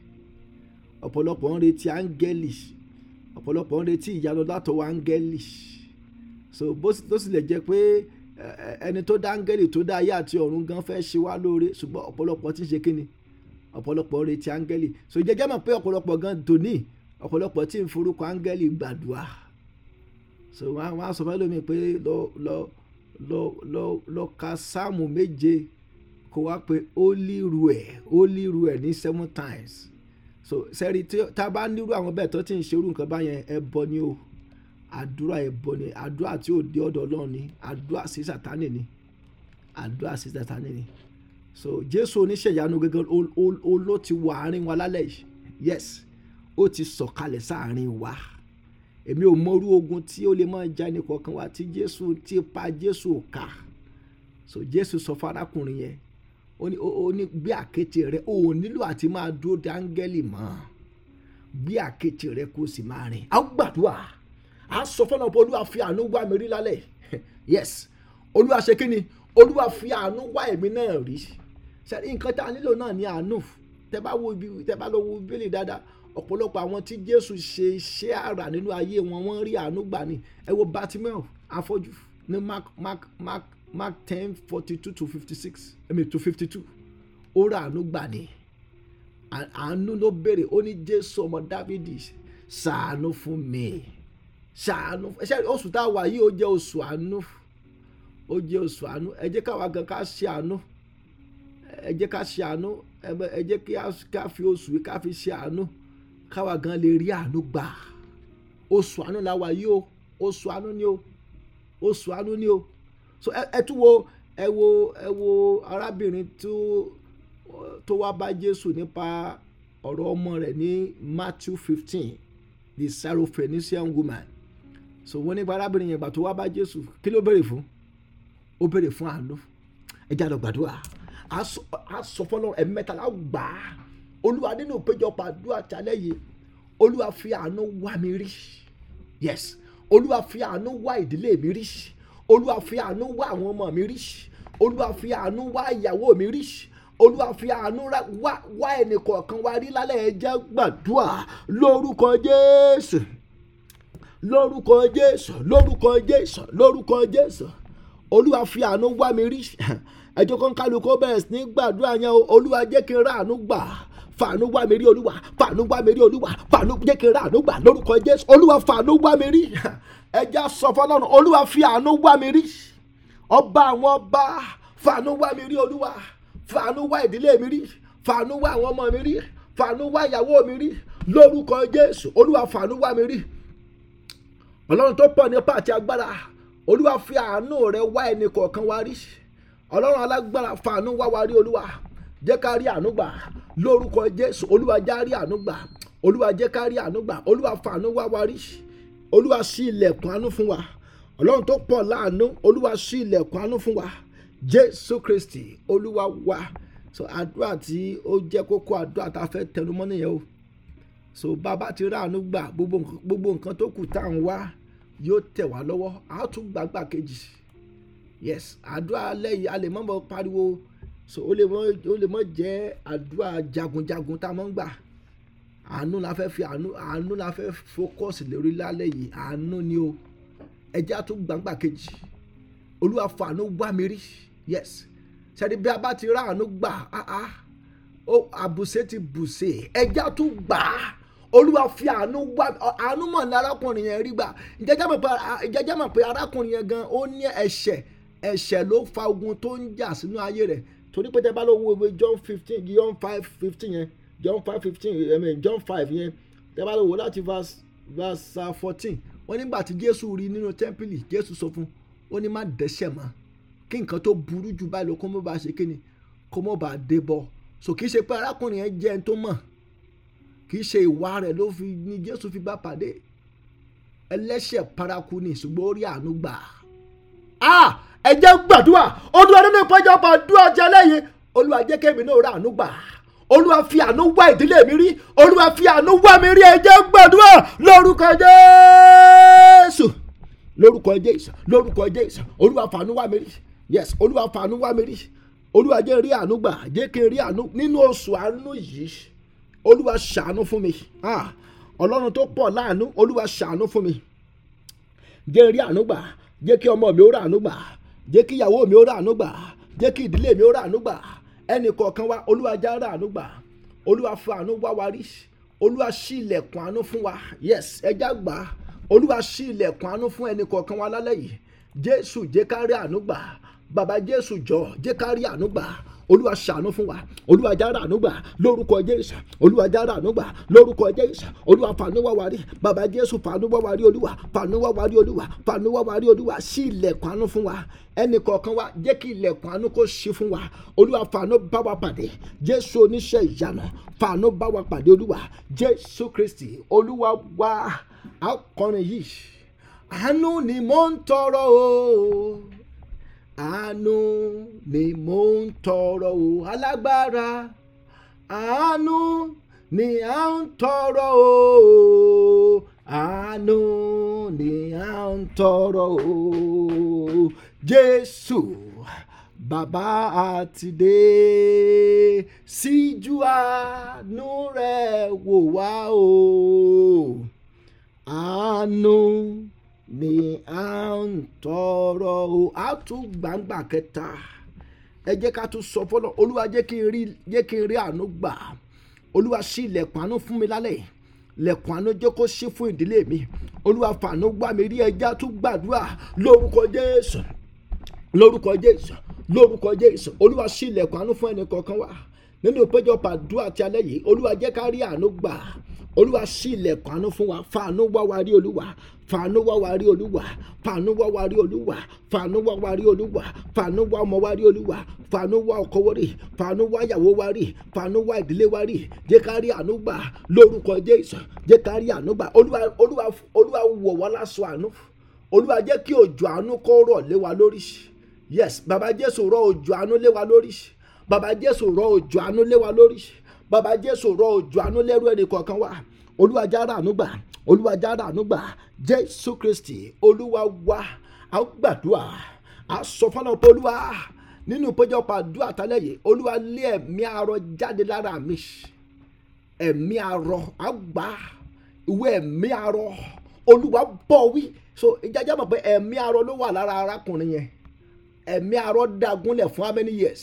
ọ̀pọ̀lọpọ̀ ń retí áńgẹ́lì ọ̀pọ̀lọpọ̀ ń retí ìyanu látọwọ́ áńgẹ́lì so bó tó sì lè jẹ́ pé ẹni tó dá áńgẹ́lì tó dá ayé àti ọ̀run gan fẹ́ ṣe wá lóore ṣùgbọ́n ọ̀pọ̀lọpọ̀ ti ń ṣe kíni ọ̀pọ̀lọpọ̀ ń retí áńgẹ́lì so jẹjẹ́ mọ̀ pé ọ̀pọ̀lọpọ̀ gan dòní ọ̀pọ̀lọpọ̀ tí ń forúkọ áńgẹ́lì gbàdúrà so wọ́n á sọ fẹ́ lómi pé lọ lọ lọ lọ lọ ka sáàmù méje kó wá pé holy rue holy rue ní seven times so sẹ́rí tí tá a bá nírú àwọn bẹ́ẹ̀ tó ti ń ṣerú nǹkan báyẹn ẹbọ ni o àdúrà ẹbọ ni àdúrà tí ò dé ọ̀dọ̀ Ọlọ́run ni àdúrà sí sàtánì ni àdúrà sí sàtánì ni so Jésù oníṣẹ̀yanu gẹ́gẹ́ ó ló ti wọ àárín wa lálẹ́ yìí yes ó ti sọ̀kalẹ̀ sáàárín wa èmi ò mọrú ogun tí ó lè máa já ní kọ̀ọ̀kan wa tí Jésù ti pa Jésù ká so Jésù sọ fún arákùnrin yẹn ó ní ó ní gbé àkéte rẹ ó nílò àti máa dúró de áńgẹ́lì mọ́ gbé àkéte rẹ kó sì máa rìn á gbàdúrà á sọ fọlọ́ pé olúwa fi àánú wá mi rí lálẹ́ yes olúwa ṣe kí ni olúwa fi àánú wá èmi náà rí ṣe nǹkan tá a nílò náà ní àánú tẹ bá wo ibi tẹ bá lọ wo bíbélì dáadáa ọ̀pọ̀lọpọ̀ àwọn tí jésù ṣe iṣẹ́ àrà nínú ayé wọn wọ́n rí àánú gbà ní ẹ wo bartimeo afọ́jú ní mark mark mark mark ten forty two to fifty six I mean to fifty two ó rà àánú gbà ní àánú ló béèrè ó ní jésù ọmọ dávidi ṣàánú fún mi ṣàánú ṣe oṣù tá a wà yìí ó jẹ́ oṣù àánú ó jẹ́ oṣù àánú ẹ jẹ́ káwa gan ká ṣe àánú ẹ jẹ́ ká ṣe àánú ẹ jẹ́ ká fi oṣù yìí ká fi ṣe àánú káwa gan lè rí àánú gbà oṣù àánú la wà yìí o oṣù àánú ni o oṣù àánú ni o so ẹ tún wo ẹ wo ẹ wo arábìnrin tó tó wá bá Jésù nípa ọ̀rọ̀ ọmọ rẹ̀ ní Matthew fifteen the Syrophoenician woman so wọ́n nípa arábìnrin yẹn gbà tó wá bá Jésù kí ló béèrè fún ó béèrè fún àánú ẹ jáde gbàdúrà a sọ fọlọ ẹ̀mẹ́tàlá gbà á olúwa nínú ìpéjọpọ̀ àdúrà tálẹ̀ yìí olúwa fi àánú wá mi rí yes olúwa fi àánú wá ìdílé mi rí olúwa fi àánú wá àwọn ọmọ mi rí olúwa fi àánú wá ìyàwó mi rí olúwa fi àánú wá wá ẹnì kọ̀ọ̀kan wá rí lálẹ́ ẹ jẹ́ gbàdúrà lórúkọ jésù lórúkọ jésù lórúkọ jésù lórúkọ jésù olúwa fi àánú wá mi rí ẹjọ́ kan kálukú bẹ̀rẹ̀ sí ní gbàdúrà yẹn o olúwa jẹ́ kí n rà àánú gbà fàánú wá mi rí olúwa fàánú wá mi rí olúwa fàánú jẹ́ kí n rà àánú gbà lórúkọ jésù olúwa fàánú wá mi rí ẹjẹ́ sọ fọlọ́run olúwa fi àánú wá mi rí ọba àwọn ọba fàánú wá mi rí olúwa fàánú wá ìdílé mi rí fàánú wá àwọn ọmọ mi rí fàánú wá ìyàwó mi rí lórúkọ jésù olúwa fàánú wá mi rí ọlọ́run tó pọ̀ nípa àti agbára olúwa fi àánú rẹ wá ẹnì kọ̀ọ̀kan wá rí ọlọ́run alágbára fàánú wá wá rí olúwa jẹ́ ká rí àánú gbà lórúkọ jésù olúwa já rí àánú gbà olúwa jẹ́ ká rí àánú gbà olúwa fàánú wá wá rí olúwa ṣí ilẹ̀kùn àánú fún wa ọlọ́run tó pọ̀ láàánú olúwa ṣí ilẹ̀kùn àánú fún wa jésù kristi olúwa wa so àdúrà tí ó jẹ́ kókó àdúrà tá a fẹ́ tẹnumọ́ nìyẹn o so bàbá ti rí àánú gbà gbogbo nǹkan tó kù tá à ń wá yóò tẹ̀ wá lọ́wọ́ a tún gbàgbà kejì yes àdúrà lẹ́yìn a lè mọ́ mọ́ pariwo so ó lè mọ́ ó lè mọ́ jẹ́ àdúrà jagunjagun tá a mọ́ ń gbà àánú la fẹ́ fi àánú àánú la fẹ́ focus lórí lálẹ́ yìí àánú ni o ẹjẹ́ a tún gbàgbà kejì olúwa fàánú wá mi rí yes sẹ́ni bí a bá ti rá àánú gbà ah ah ó àbùsẹ̀ ti bùsẹ̀ ẹjẹ́ a tún gbà á olúwa fi àánú wá àánú mọ̀ ní arákùnrin yẹn rí gbà ìjẹ́jẹ́ mọ̀ pé arákùnrin yẹn gan ó ní ẹ̀ṣẹ̀ ẹ̀ṣẹ̀ ló fa ogun tó ń jà sínú ayé rẹ̀ torí pé tẹ́ bá lọ wo ìwé John fifteen John five fifteen yẹn John five fifteen I mean John five yẹn tẹ́ bá lọ wo láti verse verse fourteen wọ́n nígbà tí Jésù rí nínú tẹ́ḿpìlì Jésù sọ fún ó ní má dẹ́ṣẹ̀ mọ́ kí nǹkan tó burú jù báyìí lọ kó mọ́ bá ṣe kí ni kó mọ́ bá dé bọ̀ so kì í ṣe pé arákùnrin yẹn jẹ́ ẹni tó mọ̀ kì í ṣe ìwà rẹ̀ ló fi ní Jésù fi bá pàdé ẹlẹ́ṣẹ̀ paraku ni ṣùgbọ́n ó rí àánú gbà á ẹ jẹ́ gbàdúrà olúwa nínú ìpọ́njọpọ̀ àdúrà jẹ́ lẹ́yìn olúwa jẹ́ kémi náà rà àánú gbà olúwa fi àánú wá ìdílé mi rí olúwa fi àánú wá mi rí ẹ jẹ́ gbàdúrà lórúkọ Jésù lórúkọ Jésù lórúkọ Jésù olúwa fàánú wá mi rí yes olúwa fàánú wá mi rí olúwa jẹ́ rí àánú gbà jẹ́ kí n rí àánú nínú oṣù àánú yìí olúwa ṣàánú fún mi ah ọlọ́run tó pọ̀ láàánú olúwa ṣàánú fún mi jẹ́ rí àánú gbà jẹ́ kí ọmọ mi ó rà àánú gbà jẹ́ kí ìyàwó mi ó rà àánú gbà jẹ́ kí ìdílé mi ó rà àánú gbà ẹnì kọ̀ọ̀kan wa olúwa já rà àánú gbà olúwa fún àánú wá wa rí olúwa ṣí ilẹ̀kùn àánú fún wa yes ẹja gbà olúwa ṣí ilẹ̀kùn àánú fún ẹnì kọ̀ọ̀kan wa lálẹ́ yìí jésù jẹ́ ká rí àánú gbà bàbá jésù jọ jẹ́ ká rí àánú gbà olúwa ṣàánú fún wa olúwa jára àánú gbà lórúkọ jésù olúwa jára àánú gbà lórúkọ jésù olúwa fàánú wá wa rí bàbá jésù fàánú wá wa rí olúwa fàánú wá wa rí olúwa fàánú wá wa rí olúwa ṣí ilẹ̀kùn àánú fún wa ẹnì kọ̀ọ̀kan wa jẹ́ kí ilẹ̀kùn àánú kó ṣí fún wa olúwa fàánú bá wa pàdé jésù oníṣẹ́ ìyanu fàánú bá wa pàdé olúwa jésù kristi olúwa wa akọrin yìí àánú ni mò ń tọrọ o àánú ni mò ń tọrọ o alágbára àánú ni à ń tọrọ o àánú ni à ń tọrọ o jésù bàbá àtidé síjú àánú rẹ wò wá o àánú ni à ń tọrọ o a tún gbàǹgbà kẹta ẹ jẹ́ ká tún sọ fọlọ́ olúwa jẹ́ kí n rí jẹ́ kí n rí àánú gbà olúwa ṣí ilẹ̀kùn àánú fún mi lálẹ́ lẹ̀kùn àánú jẹ́ kó ṣí fún ìdílé mi olúwa fàánú gbà mí rí ẹja tún gbàdúrà lórúkọ jésù lórúkọ jésù lórúkọ jésù olúwa ṣí ilẹ̀kùn àánú fún ẹnì kọ̀ọ̀kan wa nínú ìpéjọpọ̀ àdúrà ti alẹ́ yìí olúwa jẹ́ ká rí àánú gbà olúwa ṣí ilẹ̀kùn àánú fún wa fàánú wá wa rí olúwa fàánú wá wa rí olúwa fàánú wá wa rí olúwa fàánú wá wa rí olúwa fàánú wá ọmọ wa rí olúwa fàánú wá ọkọ wa rí fàánú wá ìyàwó wa rí fàánú wá ìdílé wa rí jẹ́ ká rí àánú gbà lórúkọ jésù jẹ́ ká rí àánú gbà olúwa olúwa olúwa wọ̀ wá láṣọ àánú olúwa jẹ́ kí òjò àánú kó rọ̀ lé wa lórí yes bàbá jésù rọ̀ òjò àánú lé wa lórí bàbá jésù rọ̀ òjò àánú lé wa lórí bàbá jésù rọ̀ òjò àánú lẹ́rú ẹnì kọ̀ọ̀kan wa olúwa jára àánú gbà olúwa jára àánú gbà jésù kristi olúwa wa a gbàdúrà a sọ fọlọ pé olúwa nínú ìpéjọpọ̀ àdúrà tálẹ̀ yìí olúwa lé ẹ̀mí arọ jáde lára mi ẹ̀mí arọ a gbà ìwé ẹ̀mí arọ olúwa bọ̀ wí so ìjájá mọ̀ pé ẹ̀mí arọ ló wà lára arákùnrin yẹn ẹ̀mí arọ dagunlẹ̀ fún how many years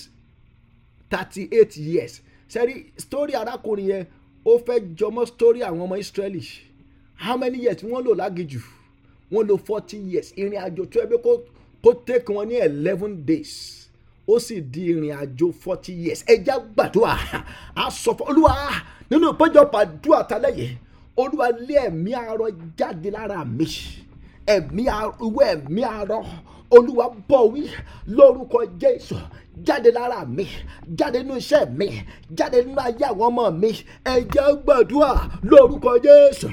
thirty eight years sẹ́rí story arákùnrin yẹn ó fẹ́ jọmọ́ story àwọn ọmọ Israeli how many years wọ́n lò lágìjù wọ́n lò forty years ìrìn àjò tó ẹgbẹ́ kó take wọn ní eleven days ó sì di ìrìn àjò forty years ẹja gbàdúrà á sọ fún olúwa nínú ìpéjọpọ̀ àdúrà tálẹ̀ yìí olúwa lé ẹ̀mí arọ jáde lára mi ẹ̀mí ìwé ẹ̀mí arọ olúwa bọ̀ wí lórúkọ jésù jáde lára mi jáde nínú iṣẹ́ mi jáde nínú ayé àwọn ọmọ mi ẹ jẹ́ gbàdúrà lórúkọ jésù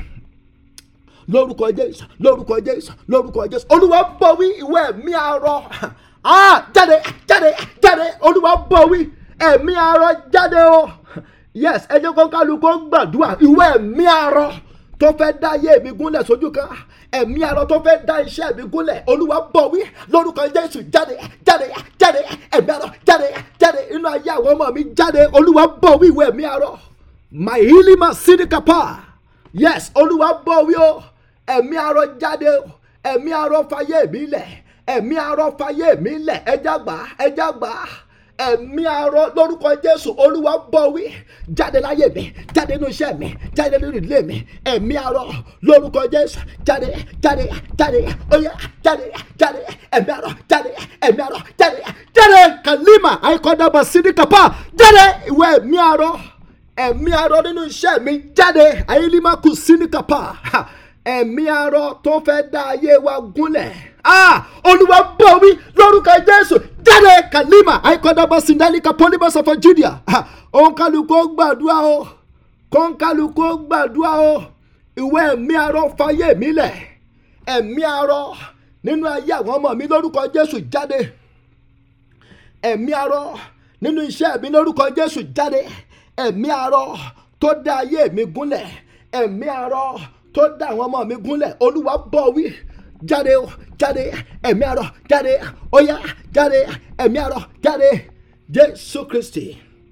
lórúkọ jésù lórúkọ jésù lórúkọ jésù olúwa bọ̀ wí ìwé ẹ̀mí arọ ah jáde jáde jáde olúwa bọ̀ wí ẹ̀mí arọ jáde o yes ẹ jẹ́ kó kálukú gbàdúrà ìwé ẹ̀mí arọ tó fẹ́ dá ayé mi gúnlẹ̀ sójú kan ẹ̀mí arọ tó fẹ́ dá iṣẹ́ mi gúnlẹ̀ olúwa bọ̀ wí lórúkọ jésù jáde jáde jáde ẹ̀mí arọ jáde jáde inú ayé àwọn ọmọ mi jáde olúwa bọ̀ wí ìwé ẹ̀mí arọ my healing ma sinikapa yes olúwa bọ̀ wí o ẹ̀mí arọ jáde o ẹ̀mí arọ fayé mi lẹ̀ ẹ̀mí arọ fayé mi lẹ̀ ẹja gbà ẹja gbà ẹ̀mí arọ lórúkọ jésù olúwa bọ̀ wí jáde láyé mi jáde nínú iṣẹ́ mi jáde nínú ìdílé mi ẹ̀mí arọ lórúkọ jésù jáde jáde jáde oyè jáde jáde ẹ̀mí arọ jáde ẹ̀mí arọ jáde jáde kalima àìkọ́dàbà sídìkàpá jáde ìwé ẹ̀mí arọ ẹ̀mí arọ nínú iṣẹ́ mi jáde àyílimákù sídìkàpá ẹ̀mí arọ tó fẹ́ dá ayé wa gúnlẹ̀ ah olúwa bọ̀ wí lórúkọ jésù jáde kalima àìkọ́dàbà sídìkàpá pọ́nibọ́sọ̀fọ̀ judea òun kálukú gbàdúrà o kọ́ńkálukú gbàdúrà o ìwé ẹ̀mí arọ fàyè mi lẹ̀ ẹ̀mí arọ nínú ayé àwọn ọmọ mi lórúkọ jésù jáde ẹ̀mí arọ nínú iṣẹ́ mi lórúkọ jésù jáde ẹ̀mí arọ tó dá ayé mi gúnlẹ̀ ẹ̀mí arọ tó dá àwọn ọmọ mi gúnlẹ̀ olúwa bọ̀ wí jáde o jáde ẹ̀mí arọ jáde óyá jáde ẹ̀mí arọ jáde jésù kristi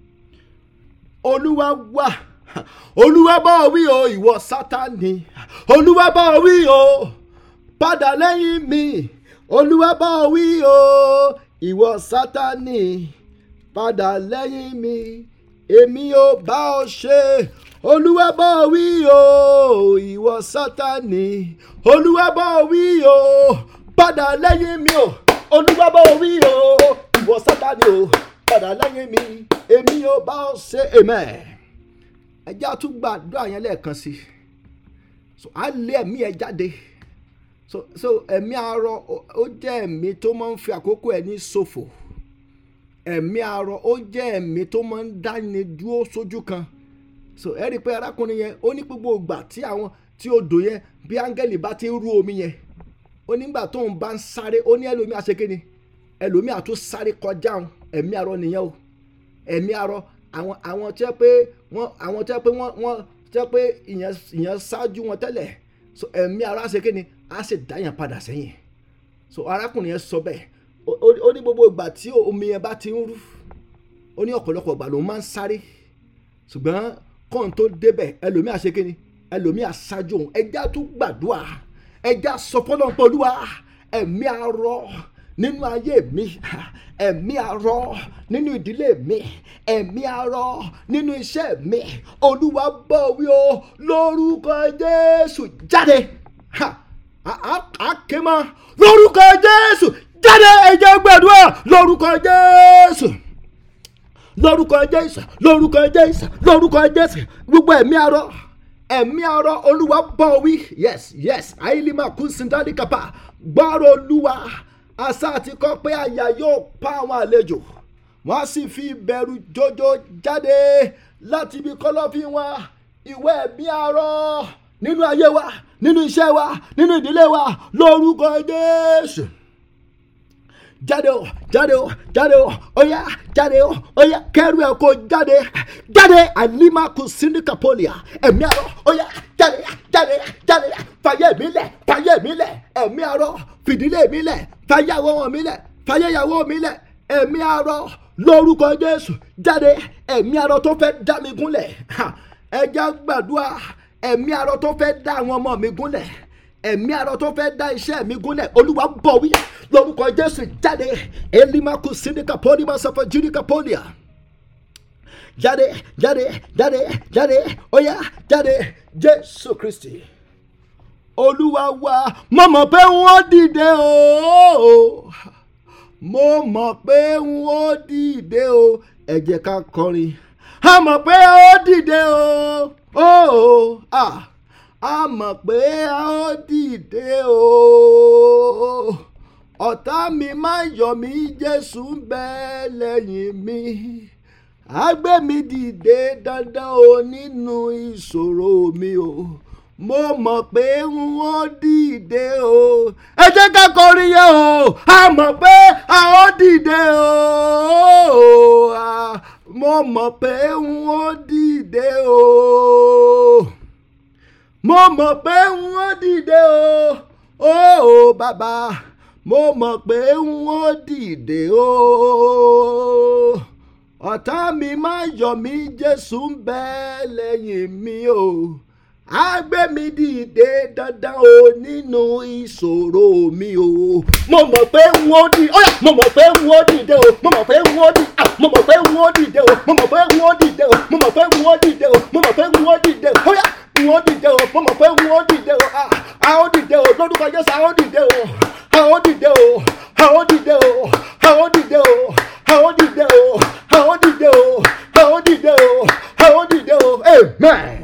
olúwa wá olúwa bọ̀ wí o ìwọ sátani olúwa bọ̀ wí o padà lẹ́yìn mi olúwa bọ̀ wí o ìwọ sátani padà lẹ́yìn mi èmi ò bá ọ ṣe olúwa bọ̀ wí o ìwọ sátani olúwa bọ̀ wí o padà lẹ́yìn mi o olúwa bọ̀ wí o ìwọ sátani o padà lẹ́yìn mi èmi ò bá ọ ṣe amen ẹ jẹ́ àtúgbà àdúrà yẹn lẹ́ẹ̀kan sí so á lé ẹ̀mí ẹ jáde so so ẹ̀mí arọ ó jẹ́ ẹ̀mí tó máa ń fi àkókò ẹ̀ ní ṣòfò ẹ̀mí arọ ó jẹ́ ẹ̀mí tó máa ń dáni dúró sójú kan so ẹ rí i pé arákùnrin yẹn ó ní gbogbo ìgbà tí àwọn tí odò yẹn bí áńgẹ́lì bá ti ń rú omi yẹn ó nígbà tóun bá ń sáré ó ní ẹlòmí àṣekínni ẹlòmí àtún sáré kọjá òun ẹ̀mí arọ nìyẹn o ẹ̀mí arọ àwọn àwọn tẹ́ pé wọ́n àwọn tẹ́ pé wọ́n wọ́n tẹ́ pé ìyẹn ìyẹn ṣáájú wọn tẹ́lẹ̀ so ẹ̀mí arọ àṣekínni á sì dáyàn padà sẹ́yìn so arákùnrin yẹn sọ bẹ́ẹ̀ ó ní gbogbo ìgbà tí omi yẹn bá ti ń rú ó ní ọ̀pọ̀lọpọ̀ ìgbà ló máa ń sáré ṣùgbọ́n kọ́ńtò tó débẹ̀ ẹlòmíì àṣekínni ẹlòmíì àṣáájú òun ẹja tún gbàdúrà ẹja sọ fọlọ́npọ̀ olúwa ẹ̀mí arọ nínú ayé mi ẹ̀mí arọ nínú ìdílé mi ẹ̀mí arọ nínú iṣẹ́ mi olúwa bọ̀ wí o lórúkọ jésù jáde àkèmọ́ lórúkọ jésù jáde ẹ̀jẹ̀ gbàdúrà lórúkọ jésù lórúkọ jésù lórúkọ jésù lórúkọ jésù gbogbo ẹ̀mí arọ ẹ̀mí arọ olúwa bọ̀ wí yes yes àìlímà kún sindali kapa gbọ́rọ̀ olúwa àṣà àti kọ́ pé àyà yóò pa àwọn àlejò wọ́n á sì fi ìbẹ̀rù jọjọ jáde láti ibi kọ́lọ́fín wọn ìwé ẹ̀mí arọ nínú ayé wa nínú iṣẹ́ wa nínú ìdílé wa lórúkọ jésù jáde o jáde o jáde o oya jáde o oya kẹrù ẹ kó jáde jáde alimaku sindikapolia ẹ̀mí arọ oya jáde jáde jáde fàyè mi lẹ̀ fàyè mi lẹ̀ ẹ̀mí arọ fìdílé mi lẹ̀ fàyè àwọn mi lẹ̀ fàyè ìyàwó mi lẹ̀ ẹ̀mí arọ lórúkọ jésù jáde ẹ̀mí arọ tó fẹ́ dá mi gúnlẹ̀ ẹjẹ gbàdúrà ẹ̀mí arọ tó fẹ́ dá àwọn ọmọ mi gúnlẹ̀ ẹ̀mí arọ tó fẹ́ dá iṣẹ́ mi gúnlẹ̀ olúwa bọ̀ wí lórúkọ jésù jáde elimaku sindika polima sọfọ judika polia jáde jáde jáde jáde oya jáde jésù kristi olúwa wa mo mọ̀ pé wọ́n dìde o mo mọ̀ pé wọ́n dìde o ẹ jẹ́ ká kọrin a mọ̀ pé ó dìde o o ah a mọ̀ pé ó dìde o ọ̀tá mi máa yọ̀ mí jésù ń bẹ lẹ́yìn mi á gbé mi dìde dandan o nínú ìṣòro mi o mo mọ̀ pé wọ́n dìde o ẹ jẹ́ ká kọrin yẹn o a mọ̀ pé a ó dìde o mo mọ̀ pé wọ́n dìde o mo mọ̀ pé wọ́n dìde o o bàbá mo mọ̀ pé wọ́n dìde o ọ̀tá mi máa yọ̀ mí jésù ń bẹ lẹ́yìn mi o á gbé mi dìde dandan o nínú ìṣòro mi o. mo mọ̀ pé n ó dì ó yá mo mọ̀ pé n ó dìde o mo mọ̀ pé n ó dì ah, mo mọ̀ pé n ó dìde o mo mọ̀ pé n ó dìde o mo mọ̀ pé n ó dìde o mo mọ̀ pé n ó dìde o ó yá n ó dìde o mo mọ̀ pé n ó dìde o ah, a ó dìde o lórúkọ Jésù a ó dìde o a ó dìde o a ó dìde o a ó dìde o a ó dìde o a ó dìde o a ó dìde o a ó dìde o amen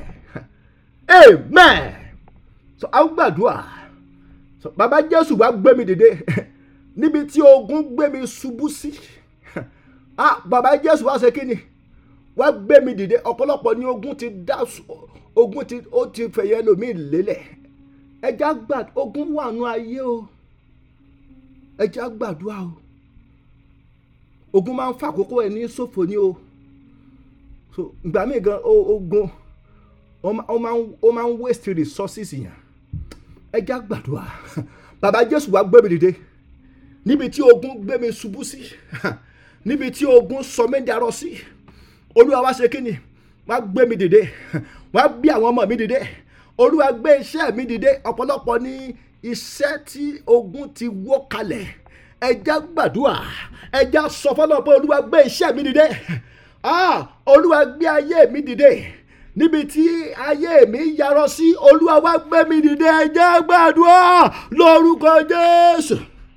amen so a ó gbàdúrà so bàbá jésù wá gbé mi dìde níbi tí ogun gbé mi ṣubú sí ah bàbá jésù wá ṣe kí ni wá gbé mi dìde ọ̀pọ̀lọpọ̀ ni ogun ti dá ogun ti ó ti fẹ̀yẹ lómi lélẹ̀ ẹja gbà ogun wà nù ayé o ẹja gbàdúrà o ogun máa ń fa àkókò ẹ ní ṣòfò ni o so ìgbà míì gan ogun ó máa ń waste resources yẹn ẹja gbàdúrà bàbá jésù wá gbé mi dìde níbi tí ogun gbé mi ṣubú sí níbi tí ogun sọ mí darọ sí olúwa wá ṣe kíni wá gbé mi dìde wá bí àwọn ọmọ mi dìde olúwa gbé iṣẹ́ mi dìde ọ̀pọ̀lọpọ̀ ní iṣẹ́ tí ogun ti wó kalẹ̀ ẹja gbàdúrà ẹja sọ fọlọ́ pé olúwa gbé iṣẹ́ mi dìde ah olúwa gbé ayé mi dìde níbi tí ayé mi yarọ sí olúwa wá gbé mi dìde ẹja gbàdúrà lórúkọ jésù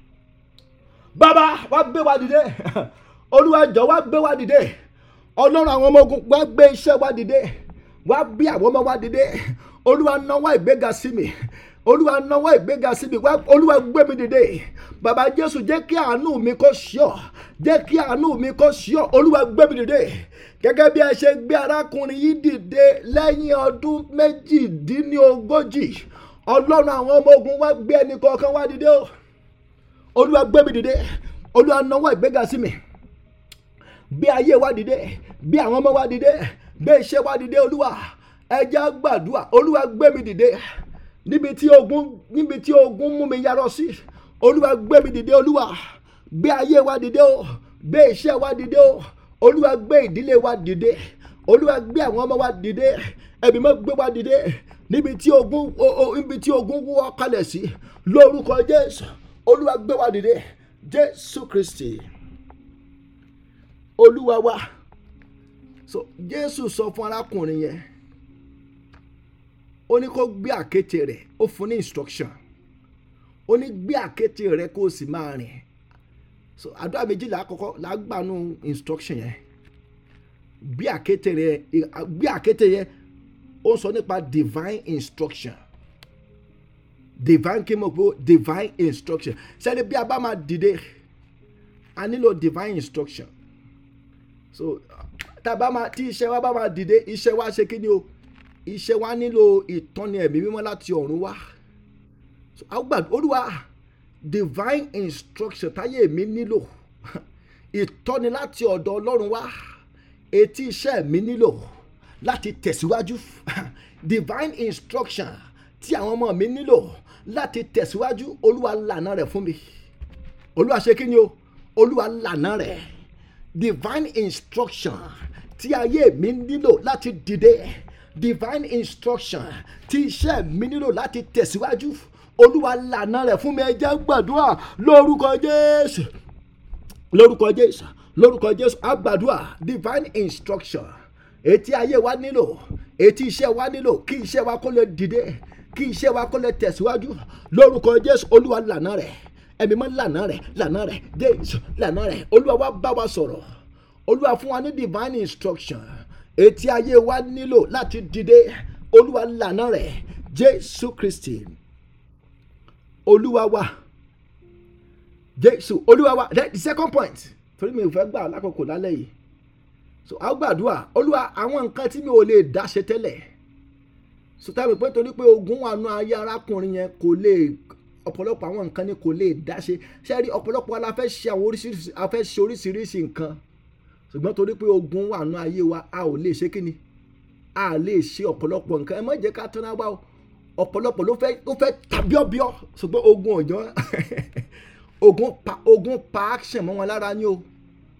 bàbá wá gbé wa dìde olúwa jọ wá gbé wa dìde ọlọ́run àwọn ọmọ ogun wá gbé iṣẹ́ wa dìde wá bí àwọn ọmọ wa dìde olúwa náwó ìgbéga sí mi olúwa náwó ìgbéga sí mi olúwa gbé mi dìde bàbá jésù jẹ́ kí àánú mi kó ṣíọ́ jẹ́ kí àánú mi kó ṣíọ́ olúwa gbé mi dìde gẹ́gẹ́ bí ẹ ṣe gbé arákùnrin yìí dìde lẹ́yìn ọdún méjìdínlógójì ọlọ́run àwọn ọmọ ogun wá gbé ẹnì kọ̀ọ̀kan wá dìde o olúwa gbé mi dìde olúwa náwó ìgbéga sí mi bí ayé wa dìde bí àwọn ọmọ wa dìde bí iṣẹ́ wa dìde olúwa ẹja gbàdúrà olúwa gbé mi dìde níbi tí ogun níbi tí ogun mú mi yarọ sí olúwa gbé mi dìde olúwa gbé ayé wa dìde o gbé iṣẹ́ wa dìde o olúwa gbé ìdílé wa dìde olúwa gbé àwọn ọmọ wa dìde ẹbí mọ́ gbé wa dìde níbi tí ogun níbi tí ogun wọ́ kalẹ̀ sí lórúkọ jésù olúwa gbé wa dìde jésù kristi olúwa wa so jésù sọ fún arákùnrin yẹn ó ní kó gbé àkéte rẹ̀ ó fún ní instruction ó ní gbé àkéte rẹ̀ kó o sì máa rìn so àdúrà méjìlá àkọ́kọ́ là á gbà nù instruction yẹn gbé àkéte rẹ̀ gbé àkéte yẹn ó ń sọ nípa divine instruction divine kí mo gbó divine instruction sẹ́ni bí a bá máa dìde a nílò divine instruction so tàbá máa tí iṣẹ́ wa bá máa dìde iṣẹ́ wa ṣe kí ni o iṣẹ́ wa nílò ìtọ́ni ẹ̀mí mímọ́ láti ọ̀run wá so àgbà olúwa divine instruction táyé mi nílò ìtọ́ni láti ọ̀dọ̀ ọlọ́run wá etí iṣẹ́ mi nílò láti tẹ̀síwájú divine instruction tí àwọn ọmọ mi nílò láti tẹ̀síwájú olúwa lànà rẹ̀ fún mi olúwa ṣe kí ni o olúwa lànà rẹ̀ divine instruction tí ayé mi nílò láti dìde divine instruction tí iṣẹ́ mi nílò láti tẹ̀síwájú olúwa lànà rẹ̀ fún mi ẹ jẹ́ gbàdúrà lórúkọ jésù lórúkọ jésù lórúkọ jésù àgbàdúrà divine instruction etí ayé wa nílò etí iṣẹ́ wa nílò kí iṣẹ́ wa kó lè dìde kí iṣẹ́ wa kó lè tẹ̀síwájú lórúkọ jésù olúwa lànà rẹ̀ ẹ̀mí mọ́ lànà rẹ̀ lànà rẹ̀ jésù lànà rẹ̀ olúwa wa bá wa sọ̀rọ̀ olúwa fún wa ní divine instruction etí ayé wa nílò láti dìde olúwa lànà rẹ̀ jésù kristi olúwa wa jésù olúwa wa the second point torí mi ò fẹ́ gbà lákòókò lálẹ́ yìí so a gbàdúrà olúwa àwọn nǹkan tí mi ò lè dá ṣe tẹ́lẹ̀ so tábì pé torí pé ogun wà nù ayé arákùnrin yẹn kò lè ọ̀pọ̀lọpọ̀ àwọn nǹkan ni kò lè dá ṣe ṣe rí ọ̀pọ̀lọpọ̀ la fẹ́ ṣe àwọn oríṣiríṣi a fẹ́ ṣe oríṣiríṣi nǹkan ṣùgbọ́n torí pé ogun wà nù ayé wa a ò lè ṣe kíni a lè ṣe ọ̀pọ̀lọpọ̀ nǹkan ẹ má jẹ́ ká tán náà wá o ọ̀pọ̀lọpọ̀ ló fẹ́ ló fẹ́ tàbíọ́bíọ́ ṣùgbọ́n ogun ọ̀jọ́ ogun pa ogun pa action mọ́ wọn lára ni o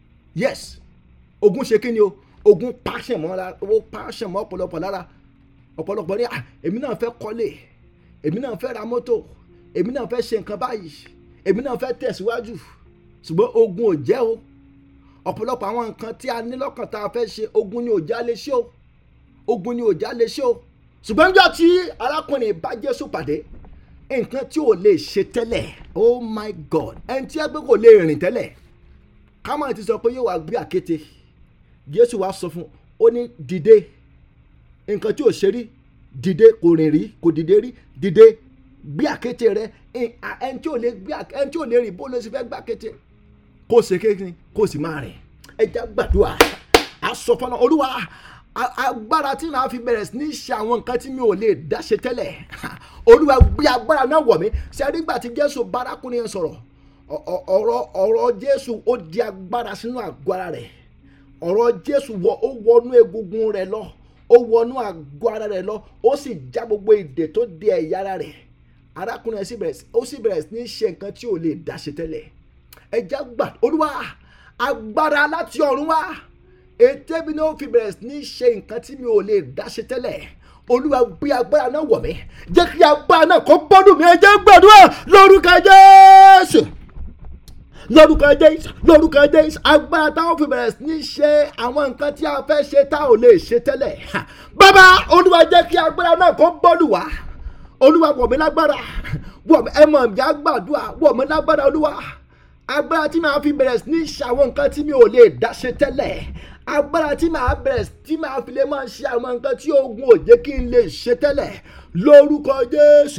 yes ogun ṣe kíni o ogun pa action mọ́ wọn lára o pa action mọ́ ọ̀pọ̀lọpọ̀ lára ọ̀pọ̀lọpọ̀ ní "Ah, èmi náà fẹ́ kọ́lé èmi náà fẹ́ ra mọ́tò èmi náà fẹ́ ṣe nǹkan báyìí èmi náà fẹ́ tẹ̀síwájú ṣùgbọ́n ogun ò jẹ́ o ọ̀pọ̀lọpọ̀ àwọn nǹkan tí a ní lọ́kàn tá a fẹ́ ṣe ogun ni ò já lè ṣe o ogun ni ò já lè ṣe o ṣùgbọ́n níjọ́ tí arákùnrin bá Jésù pàdé nǹkan tí ò lè ṣe tẹ́lẹ̀ oh my god ẹni tí ẹgbẹ́ kò lè rìn tẹ́lẹ̀ kámá ti sọ pé yóò wá gbé àkéte Jésù wá sọ fún un ó ní dìde nǹkan tí ò ṣe rí dìde kò rìn rí kò dìde rí dìde gbé àkéte rẹ ẹ- à- ẹni tí ò lè gbé àk- ẹni tí ò lè rìn bó ló ṣe fẹ́ gbé àkéte kó ṣe kékeré kó sì máa rìn ẹja gbàdúrà a sọ fọlọ olúwa a- agbára tí màá fi bẹ̀rẹ̀ sí ní ṣe àwọn nǹkan tí mi ò lè dá ṣe tẹ́lẹ̀ olúwa gbé agbára náà wọ̀ mí ṣe nígbà tí jésù bárakùnrin yẹn sọ̀rọ̀ ọ- ọ- ọ̀rọ̀ ọ̀rọ̀ jésù ó di agbára sínú àgọ́ ara rẹ̀ ọ̀rọ̀ jésù wọ ó wọnú egungun rẹ̀ lọ ó wọnú àgọ́ ara rẹ̀ lọ ó sì já gbogbo ìdè tó di ẹ̀yà ara rẹ̀ arákùnrin yẹn sì bẹ̀rẹ̀ sí- ó sì bẹ̀rẹ̀ sí ní ṣe nǹkan tí ò lè dá ṣe tẹ́lẹ̀ ẹja gbà olúwa agbára láti ọ̀run wá ètè mi náà fi bẹ̀rẹ̀ sí ní ṣe nǹkan tí mi ò lè dá ṣe tẹ́lẹ̀ olúwa gbé agbára náà wọ̀ mí jẹ́ kí agbára náà kó bọ́dún mi ẹjẹ́ gbàdúrà lórúkọ jésù lórúkọ jésù lórúkọ jésù agbára táwọn fi bẹ̀rẹ̀ sí ní ṣe àwọn nǹkan tí a fẹ́ ṣe tá ò lè ṣe tẹ́lẹ̀ Ha! bàbá olúwa jẹ́ kí agbára náà kó bọ́dún wá olúwa wọ̀ mí lágbára wọ̀ mí ẹ mọ̀ bí agbàdúrà wọ̀ mí lágbára olúwa agbára tí màá fi bẹ̀rẹ̀ sí ní ṣe àwọn nǹkan tí mi ò lè dá ṣe tẹ́lẹ̀ agbára tí màá bẹ̀rẹ̀ tí màá fi lè máa ṣe àwọn nǹkan tí ogun ò jẹ́ kí n lè ṣe tẹ́lẹ̀ lórúkọ jésù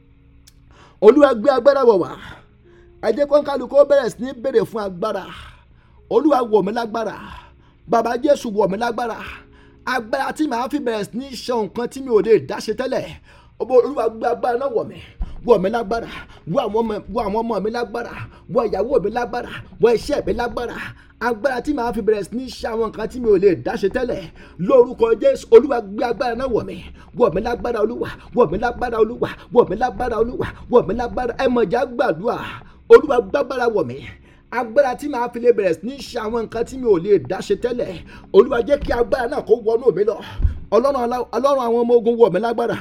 olúwa gbé agbára wọ̀ wá ẹ jẹ́ kó kálukú ó bẹ̀rẹ̀ sí ní béèrè fún agbára olúwa wọ̀ mí lágbára bàbá jésù wọ̀ mí lágbára agbára tí màá fi bẹ̀rẹ̀ sí ní ṣe nǹkan tí mi ò lè dá ṣe tẹ́lẹ̀ ọba olúwa gbé agbára náà wọ̀ mí wọ̀ mí lágbára wọ̀ àwọn ọmọ wọ̀ àwọn ọmọ mi lágbára wọ̀ ìyàwó mi lágbára wọ̀ iṣẹ́ mi lágbára agbára tí màá fi bẹ̀rẹ̀ sí ní ṣe àwọn nǹkan tí mi ò lè dá ṣe tẹ́lẹ̀ lórúkọ jésù olúwa gbé agbára náà wọ̀ mí wọ̀ mí lágbára olúwa wọ̀ mí lágbára olúwa wọ̀ mí lágbára olúwa wọ̀ mí lágbára ẹ mọ̀já gbàdúrà olúwa gbàgbára wọ̀ mí agbára tí màá fi lè bẹ̀rẹ̀ sí ní ṣe àwọn nǹkan tí mi ò lè dá ṣe tẹ́lẹ̀ olúwa jẹ́ kí agbára náà kó wọnú mi lọ ọlọ́run alá- ọlọ́run àwọn ọmọ ogun wọ̀ mí lágbára